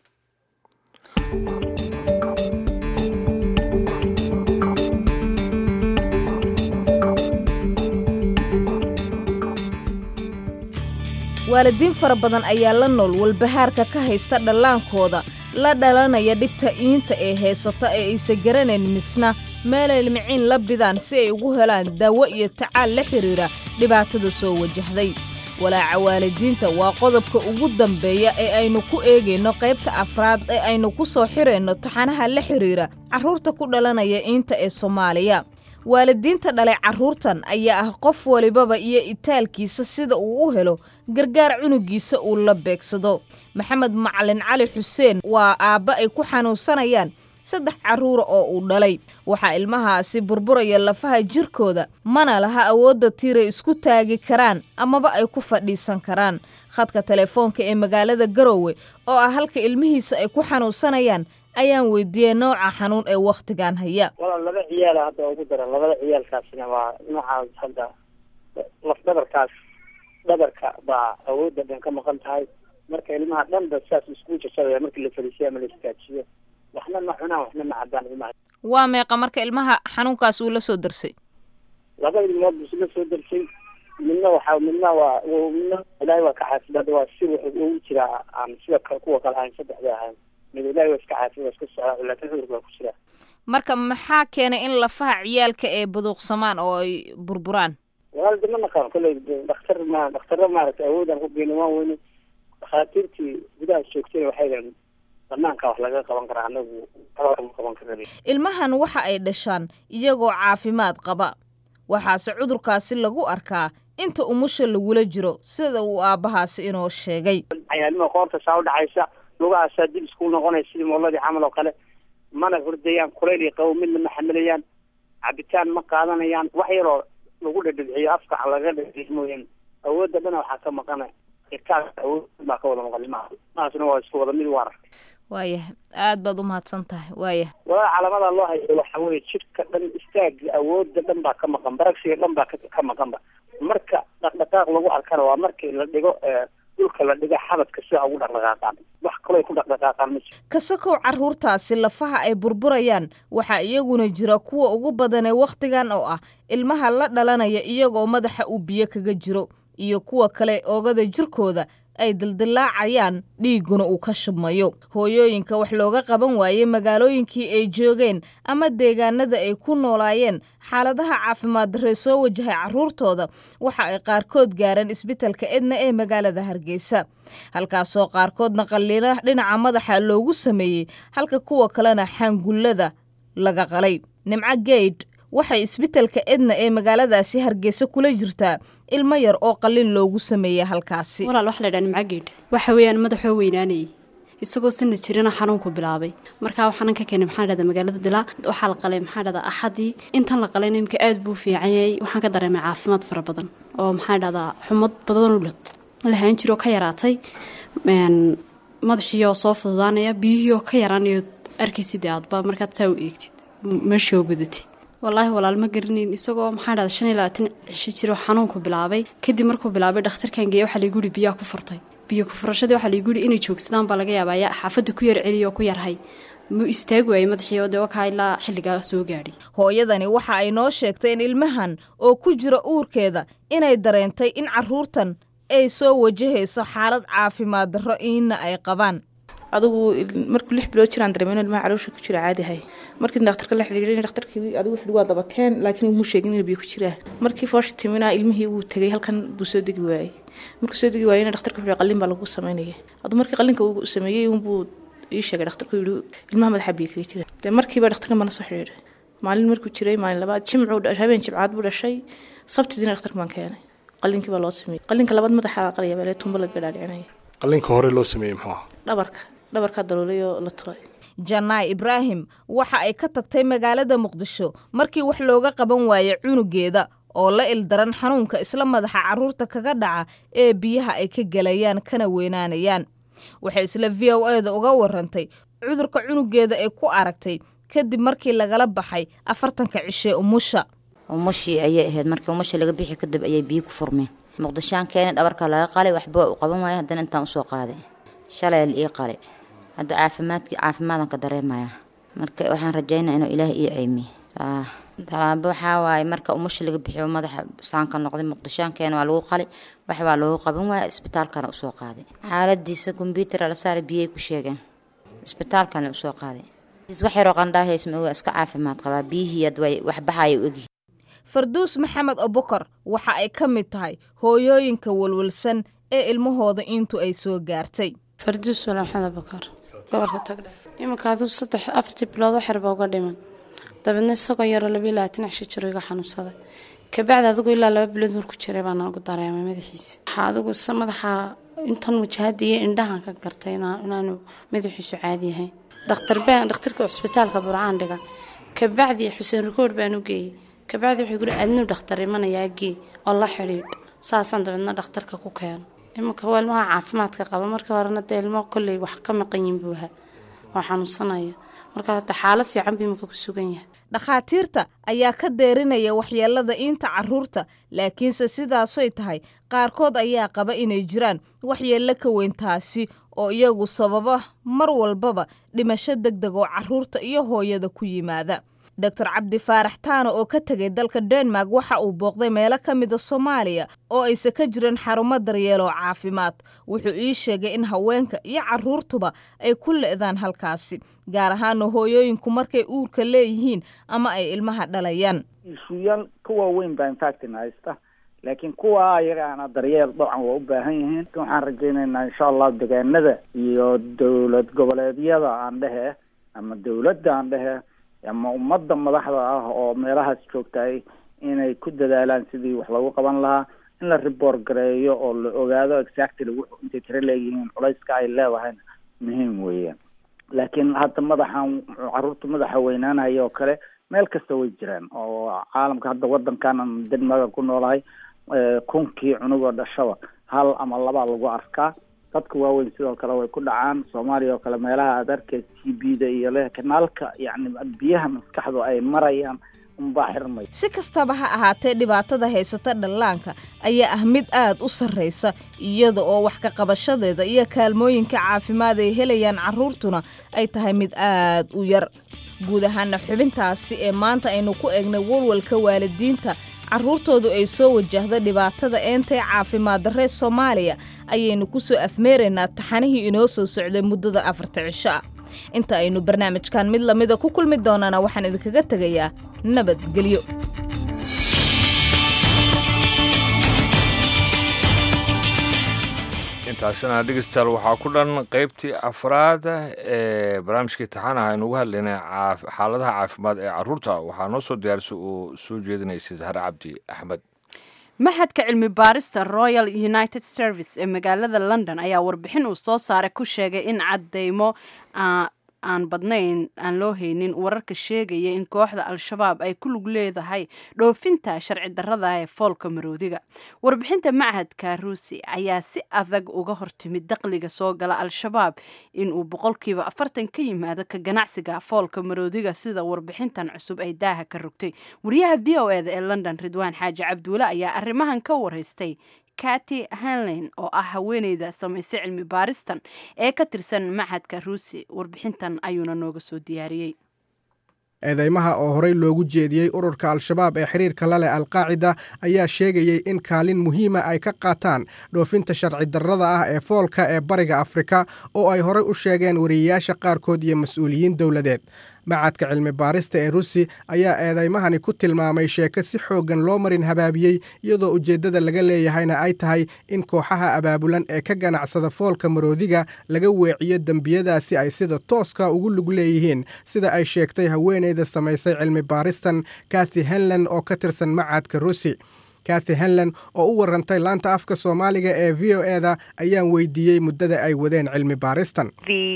P: waalidiin fara badan ayaa la nool walbahaarka ka haysta dhallaankooda la dhalanaya dhibta iinta ee haysata ee aysa garanayn misna meelay limiciin la bidaan si ay ugu helaan daawo iyo tacaal la xidhiidha dhibaatada soo wajahday walaaca waalidiinta waa qodobka ugu dambeeya ee aynu ku eegayno qaybta afraad ee aynu ku soo xirayno taxanaha la xidhiira carruurta ku dhalanaya iinta ee soomaaliya waalidiinta dhalay carruurtan ayaa ah qof walibaba iyo itaalkiisa sida uu u helo gargaar cunugiisa uu la beegsado maxamed macalin cali xuseen waa aabba ay ku xanuunsanayaan saddex carruura oo uu dhalay waxaa ilmahaasi burburaya lafaha jirkooda mana laha awoodda tiiray isku taagi karaan amaba ay ku fadhiisan karaan khadka telefoonka ee magaalada garoowe oo ah halka ilmihiisa ay ku xanuunsanayaan ayaan weydiiyey nooca xanuun ee wakhtigan haya
Q: walaal laba ciyaala hadda ugu daran labada ciyaalkaasina waa noocaas hadda laf dhabarkaas dhabarka baa awoodda dhan ka maqan tahay marka ilmaha dhanba saas isku jajabaya markii la fariisiyo ama la istaajiyo waxna ma cunaan waxna ma cabaan ilmaha
P: waa meeqa marka ilmaha xanuunkaas uu la soo darsay
Q: laba ilmood buu la soo darsay midna waxa midna waa midna ilaahay waa ka xaafidada waa si wuxuu ugu jiraa aan sida kuwa kale ahayn saddexda ahayn mid ilaahay waa iska xaafid waa iska socdaa laakiin cudurka waa ku jiraa
P: marka maxaa keenay in lafaha ciyaalka ay buduuqsamaan oo ay burburaan
Q: walaal dama naqaan kolley dhakhtar ma dhakhtarra maaragtay awoodaan ku geyna waan weyne dhakhaatiirtii gudaha joogtay waxay dhahan banaanka wax laga qaban karaa anagu ma qaban karana
P: ilmahan waxa ay dhashaan iyagoo caafimaad qaba waxaase cudurkaasi lagu arkaa inta umusha lagula jiro sida uu aabbahaasi inoo sheegay
Q: cayaalima qoorta saa u dhacaysa lugahaasaa dib isku noqonaya sidii mooladii camal oo kale mana hurdayaan kulayl iyo qabo midna ma xamilayaan cabitaan ma qaadanayaan wax yaroo lagu dhadhibciyo afka laga dhadhic mooyaan awoodda dhana waxaa ka maqana irkaas awood baa ka wada maqan limaha mahaasna waa isku wada mid u aragtay
P: waayahay aad baad umahadsan tahay waayah
Q: walaa calaamada loo hayo waxa weye jidhka dhan istaaga awoodda dhan baa ka maqan baragsiga dhan baa ka maqanba marka dhaqdhaqaaq lagu arkana waa markii la dhigo dhulka la dhiga xabadka sida ugu dhaqdhaqaaqaan wax kaloo ku dhaqdhaqaaqaan ma jiro
P: kasakow carruurtaasi lafaha ay burburayaan waxaa iyaguna jira kuwa ugu badanee wakhtigan oo ah ilmaha la dhalanaya iyagoo madaxa uu biyo kaga jiro iyo kuwa kale oogada jirkooda ay dildilaacayaan dhiigguna uu ka shubmayo hooyooyinka wax looga qaban waayey magaalooyinkii ay joogeen ama deegaanada ay ku noolaayeen xaaladaha caafimaad darree soo wajahay carruurtooda waxa ay qaarkood gaareen isbitalka edna ee magaalada hargeysa halkaasoo qaarkoodna qalliila dhinaca madaxa loogu sameeyey halka kuwa kalena xangullada laga qalay nimco geydh waxay isbitalka edna ee magaaladaasi hargeysa kula jirtaa ilmo yar oo qalin loogu sameeyey halkaasi
R: walaal waxa la dhaha nimcageedh waxa weeyaan madaxoo weynaanayay isagoo sanad jirana xanuunku bilaabay markaa waxaanan ka keenay maxaa dhahda magaalada dilaa waxaa la qalay maxaa dhahdaa axadii intan la qalayna imika aad buu fiican yahay waxaan ka dareemay caafimaad fara badan oo maxaa dhahdaa xumad badanoo lahaan jiroo ka yaraatay madaxiioo soo fududaanaya biyihiioo ka yaraanayo arkaysid aadba markaad saa u eegtid meeshoo badatay wallaahi walaal ma garanayn isagoo maxaa dhahda shan iyo labaatan cisho jiro xanuunku bilaabay kadib markuu bilaabay dhakhtarkan geeya waxaa laygu yihi biyaa ku furtay biyo ku furashadii waxaa laygu yihi inay joogsadaan baa laga yaabaa yaa xaafadda ku yar celiyo oo ku yarhay muu istaagi waayey madaxii oo dee wakaa ilaa xilligaa soo gaadhay
P: hooyadani waxa ay noo sheegtay in ilmahan oo ku jira uurkeeda inay dareentay in carruurtan ay soo wajahayso xaalad caafimaad darro iina ay qabaan
S: adigu markuu lix bilood jiraan dareemeen ilmaha caloosha ku jira caadi ahay markii dhakhtarka la xidhiidhay dhakhtarkii adigu xidhi waa daba keen laakiin muu sheegin inuu biyo ku jiraa markii foosha timina ilmihii wuu tegay halkan buu soo degi waayey markuu soo degi waayena dhakhtarka wuxuu qalin baa lagu sameynaya aduu markii qalinka uu sameeyey unbuu ii sheegay dhakhtarku yidhi ilmaha madaxa biyo kaga jira dee markiiba dhakhtarka baan la soo xidhiidhay maalin markuu jiray maalin labaad jimcuu habeen jimcaad buu dhashay sabtidiina dhakhtarka baan keenay qalinkii baa loo sameeyey qalinka labaad madaxa qalaya baa tumba laga dhaadhicinaya
K: qalinka hore loo sameeyey muxuu ah
S: dhabarka dhabarkaa daloolay oo la tulay
P: jannaay ibraahim waxa ay ka tagtay magaalada muqdisho markii wax looga qaban waayey cunugeeda oo la ildaran xanuunka isla madaxa carruurta kaga dhaca ee biyaha ay ka gelayaan kana weynaanayaan waxay isla v o eda uga warantay cudurka cunugeeda ay ku aragtay kadib markii lagala baxay afartanka cishee umusha
T: umushii ayay ahayd markii umusha laga bixi kadib ayay biyo ku furmeen muqdishaan keenay dhabarka laga qalay waxba u qaban waaya haddana intaan usoo qaaday shalay la ii qalay hadda caafimaadkii caafimaadan ka dareemaya marka waxaan rajaynaa inuu ilaah ii ceymiye talaabo waxaa waaye marka umusha laga bixiyo madaxa saanka noqday muqdishaankeena waa lagu qalay wax baa loogu qaban waaya isbitaalkana usoo qaaday xaaladiisa kombyuutar la saaray biyay ku sheegeen isbitaalkana usoo qaaday wax yaroo qandhaahaysma waa iska caafimaad qabaa biyihii ad way wax baxaya u egyihin
P: farduus maxamed abukar waxa ay ka mid tahay hooyooyinka walwalsan ee ilmahooda intu ay soo gaartay
U: farduus wala maxamed abukar gobolka tagdhe iminka aduu saddex afartii bilood oo xerba uga dhiman dabeedna isagoo yaroo labiyo labaatan cisho jiro iga xanuunsaday kabacdi adigu ilaa laba bilood hor ku jiray baa noogu dareemay madaxiisa waxaa adigu se madaxa intan wajahada iyo indhahan ka gartay inaanu madaxiisu caadi yahayn dhakhtar baan dhakhtarka cusbitaalka burcaan dhiga kabacdi xuseen rikood baan u geeyey kabacdi wuxuu guri adnuu dhakhtar imanayaa gee oo la xidhiidh saasaan dabeedna dhakhtarka ku keeno iminka waa ilmaha caafimaadka qaba markii horena dee ilmo kolley wax ka maqan yihin buu ahaa oo xanuunsanaya markaa hadda xaalad fiican buu iminka ku sugan yahay
P: dhakhaatiirta ayaa ka deerinaya waxyeelada iinta carruurta laakiinse sidaasoy tahay qaarkood ayaa qaba inay jiraan waxyeello ka weyn taasi oo iyagu sababa mar walbaba dhimasho deg deg oo carruurta iyo hooyada ku yimaada doctor cabdi faarax taano oo ka tegay dalka denmark waxa uu booqday meelo ka mida soomaaliya oo aysan ka jirin xarumo daryeel oo caafimaad wuxuu ii sheegay in haweenka iyo carruurtuba ay ku le'daan halkaasi gaar ahaana hooyooyinku markay uurka leeyihiin ama ay ilmaha dhalayaan
V: ishuyaal ka waaweyn baa infactin haysta laakiin kuwa ayagaana daryeel dabcan waa u baahan yihiin waxaan rajaynaynaa insha allah degaanada iyo dowlad goboleedyada aan dhehe ama dowladda aan dhehe ama ummadda madaxda ah oo meelahaas joogtahay inay ku dadaalaan sidii wax lagu qaban lahaa in la report gareeyo oo la ogaado exactly wuxuu intay tiro leeyihiin culayska ay leedahayna muhiim weeyaan laakiin hadda madaxan carruurta madaxa weynaanaya oo kale meel kasta way jiraan oo caalamka hadda waddankaanan denmarka ku noolahay kunkii cunugoo dhashaba hal ama labaa lagu arkaa dadka waaweyn sidoo kale way ku dhacaan soomaaliya oo kale meelaha aad arkay t b da iyo le kanaalka yacni biyaha maskaxdu ay marayaan unbaa xirmay
P: si kastaba ha ahaatee dhibaatada haysata dhallaanka ayaa ah mid aad u sarraysa iyada oo wax ka qabashadeeda iyo kaalmooyinka caafimaad ay helayaan carruurtuna ay tahay mid aad u yar guud ahaana xubintaasi ee maanta aynu ku eegnay walwalka waalidiinta carruurtoodu ay soo wajahda dhibaatada eentay caafimaad darree soomaaliya ayaynu ku soo afmeeraynaa taxanihii inoo soo socday muddada afarta cisho ah inta aynu barnaamijkan mid lamida ku kulmi doonana waxaan idinkaga tegayaa nabadgelyo
B: intaasina dhegeystayaal waxaa ku dhan qaybtii afraad ee barnaamijkii taxanaha aynu uga hadlaynay xaaladaha caafimaad ee caruurta waxaa noo soo diyaarisay oo soo jeedinaysay zahre cabdi axmed
A: maxadka cilmi baarista royal united service ee magaalada london ayaa warbixin uu soo saaray ku sheegay in cadeymo aan badnayn aan loo haynin wararka sheegaya in kooxda al-shabaab ay ku lug leedahay dhoofinta sharci darrada ee foolka maroodiga warbixinta machadka ruusi ayaa si adag uga hortimid daqliga soo gala al-shabaab inuu boqolkiiba afartan ka yimaado ka ganacsiga foolka maroodiga sida warbixintan cusub ay daaha ka rogtay wariyaha v o eda ee london ridwaan xaaji cabduule ayaa arrimahan ka waraystay kati hanlin oo ah haweeneyda samaysay cilmi baaristan ee ka tirsan machadka ruusi warbixintan ayuuna nooga soo diyaariyey
W: eedeymaha oo horey loogu jeediyey ururka al-shabaab ee xiriirka la leh alqaacida ayaa sheegayey in kaalin muhiima ay ka qaataan dhoofinta sharci darrada ah ee foolka ee bariga afrika oo ay horey u sheegeen wariyayaasha qaarkood iyo mas-uuliyiin dowladeed macadka cilmi baarista ee rusi ayaa eedaymahani ku tilmaamay sheeko si xooggan loo marin habaabiyey iyadoo ujeeddada laga leeyahayna ay tahay in kooxaha abaabulan ee ka ganacsada foolka maroodiga laga weeciyo dembiyadaasi ay sida tooska ugu lug leeyihiin sida ay sheegtay haweeneyda samaysay cilmi baaristan kathy henlan oo ka tirsan macadka rusi kathy henlan oo u warantay laanta afka soomaaliga ee v o eda ayaan weydiiyey muddada ay wadeen cilmi baaristan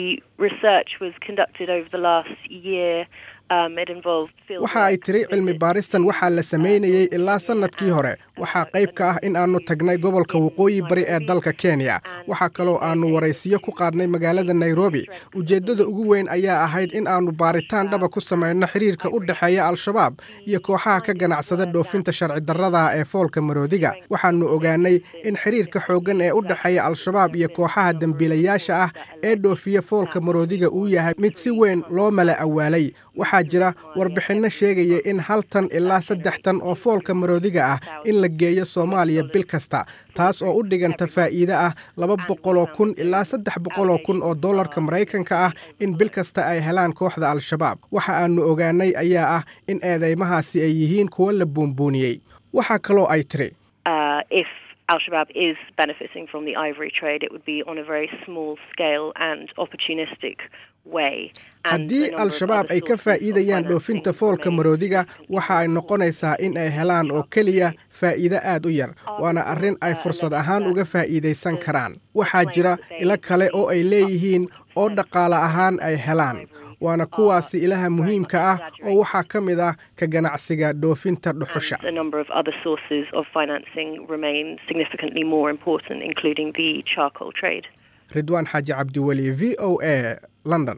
W: waxa ay tiri cilmi baaristan waxaa la samaynayey ilaa sannadkii hore waxaa qayb ka ah in aannu tagnay gobolka waqooyi bari ee dalka kenya waxaa kaloo aannu waraysiyo ku qaadnay magaalada nairobi ujeeddada ugu weyn ayaa ahayd in aannu baaritaan dhaba ku samayno xiriirka u dhexeeya al-shabaab iyo kooxaha ka ganacsada dhoofinta sharci darrada ee foolka maroodiga waxaannu ogaanay in xiriirka xooggan ee u dhexeeya al-shabaab iyo kooxaha dembiilayaasha ah ee dhoofiya foolka maroodiga uu yahay mid si weyn loo mala awaalay waxaa jira warbixinno sheegaya in hal tan ilaa saddex tan oo foolka maroodiga ah in la geeyo soomaaliya bil kasta taas oo u dhiganta faa'iide ah laba boqoloo kun ilaa saddex boqoloo kun oo dollarka maraykanka ah in bil kasta ay helaan kooxda al-shabaab waxa aanu ogaanay ayaa ah in eedeymahaasi ay yihiin kuwo la buunbuuniyey waxaa kaloo ay tiri
D: uh, if Al Shabaab is benefiting from the ivory trade, it would be on a very small scale and opportunistic way.
W: haddii al-shabaab ay ka faa'iidayaan dhoofinta foolka maroodiga waxa ay noqonaysaa in ay helaan oo keliya faa'iide aad u yar waana arrin ay fursad ahaan uga faa'iidaysan karaan waxaa jira ilo kale oo ay leeyihiin oo dhaqaale ahaan ay helaan waana kuwaasi ilaha muhiimka ah oo waxaa ka mid ah ka ganacsiga dhoofinta dhuxusha
D: A number of other sources of financing remain significantly more important, including the charcoal trade.
W: ridwaan xaaji cabdiweli v o a london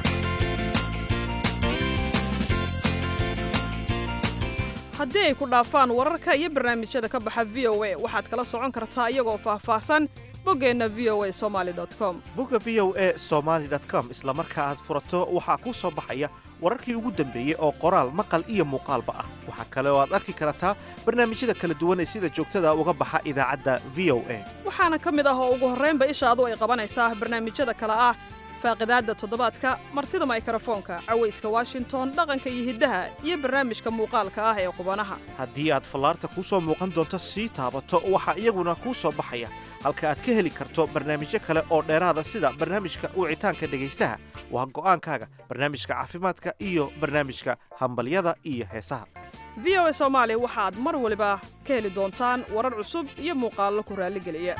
E: haddii ay ku dhaafaan wararka iyo barnaamijyada ka baxa v o a waxaad kala socon kartaa iyagoo faahfaahsan boggeenna v o a somaali com
I: bogga v o a somaali com isla marka aad furato waxaa kuu soo baxaya wararkii ugu dambeeyey oo qoraal maqal iyo muuqaalba ah waxaa kale oo aad arki kartaa barnaamijyada kala duwan ee sida joogtada uga baxa idaacadda v o a
E: waxaana ka mid ah oo ugu horraynba ishaadu ay qabanaysaa barnaamijyada kale ah faaqidaadda toddobaadka martida maykrofoonka cawayska washington dhaqanka iyo hiddaha iyo barnaamijka muuqaalka ah ee qubanaha
I: haddii aad fallaarta kuu soo muuqan doonto sii taabato waxaa iyaguna kuu soo baxaya halka aad ka heli karto barnaamijyo kale oo dheeraada sida barnaamijka wicitaanka dhegaystaha waa go'aankaaga barnaamijka caafimaadka iyo barnaamijka hambalyada iyo heesaha
E: v o a soomaali waxaad mar waliba ka heli doontaan warar cusub iyo muuqaallo ku raalligeliya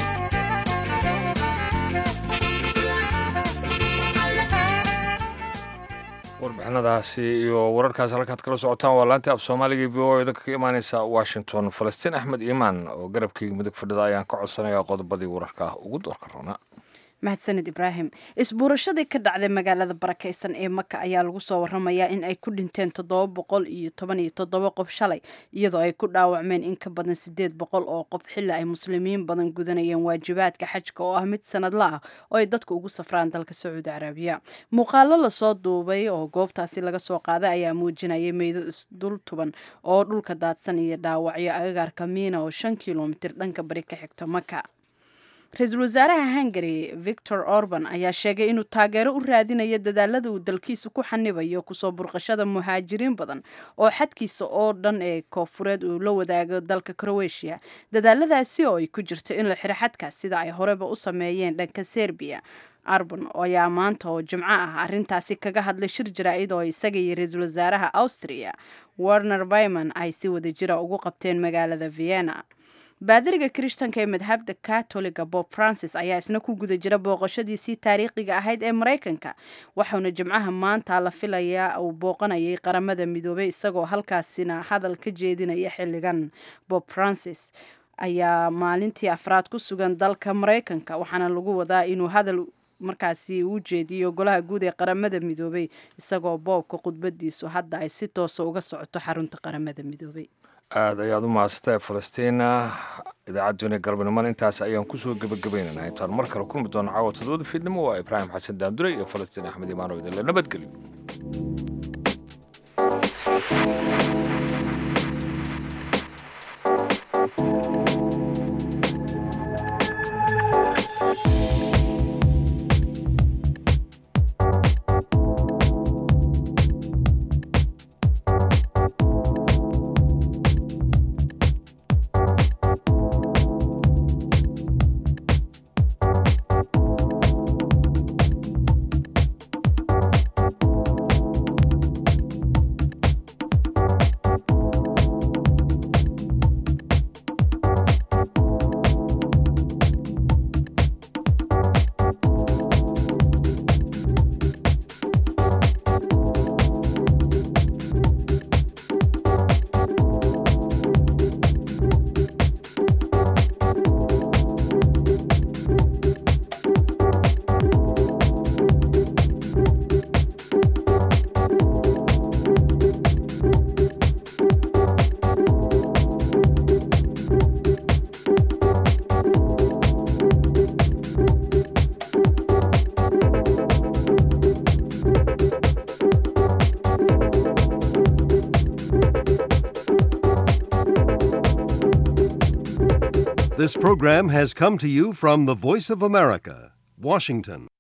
B: warbixinadaasi iyo wararkaas halkaad kala socotaan waa laantii af soomaaliga v o idinka ka imaaneysa washington falastiin axmed iimaan oo garabkayga mudug fadhida ayaan ka codsanayaa qodobadii wararka ah ugu doorka roona
A: mahadsanid ibraahim isbuurashadii ka dhacday magaalada barakeysan ee maka ayaa lagu soo waramayaa in ay ku dhinteen toddoba boqol iyo toban iyo toddoba qof shalay iyadoo ay ku dhaawacmeen in ka badan sideed boqol oo qof xili ay muslimiin badan gudanayeen waajibaadka xajka oo ah mid sanadla ah oo ay dadku ugu safraan dalka sacuudi carabiya muuqaalo lasoo duubay oo goobtaasi laga soo qaaday ayaa muujinayay meydad isdul tuban oo dhulka daadsan iyo dhaawacyo agagaarka miina oo shan kilomitir dhanka bari ka xigto maka ra-iisul wasaaraha hungary victor orban ayaa sheegay inuu taageero u raadinayo dadaalada uu dalkiisa ku xanibayo kusoo burqashada muhaajiriin badan oo xadkiisa oo dhan ee koofureed uu la wadaago dalka croatia dadaaladaasi oo ay ku jirto in la xiro xadkaas sida ay horeba u sameeyeen dhanka serbiya arban ayaa maanta oo jimco ah arrintaasi kaga hadlay shir jaraa'id oo isaga iyo ra-iisul wasaaraha austria werner byman ay si wada jira ugu qabteen magaalada vienna baadiriga kirishtanka ee madhabda katoliga bob francis ayaa isna ku guda jira booqashadiisii taariikhiga ahayd ee maraykanka waxauna jimcaha maanta la filayaa uu booqanayay qaramada midoobay isagoo halkaasina hadal ka jeedinaya xilligan bob francis ayaa maalintii afraad ku sugan dalka maraykanka waxaana lagu wadaa inuu hadal markaasi u jeediyo golaha guud ee qaramada midoobay isagoo boobka khudbadiisu hadda ay si toosa uga socoto xarunta qaramada midoobay
B: aada ayaad u mahadsantahay falastiina idaacadduna galbanimada intaas ayaan kusoo gebagabaynaynaa intaan mar kale kulmi doono caawa todobada fiidnimo waa ibraahim xasan daandure iyo falastiin axmed imaano idinle nabadgelyo
G: This program has come to you from the Voice of America, Washington.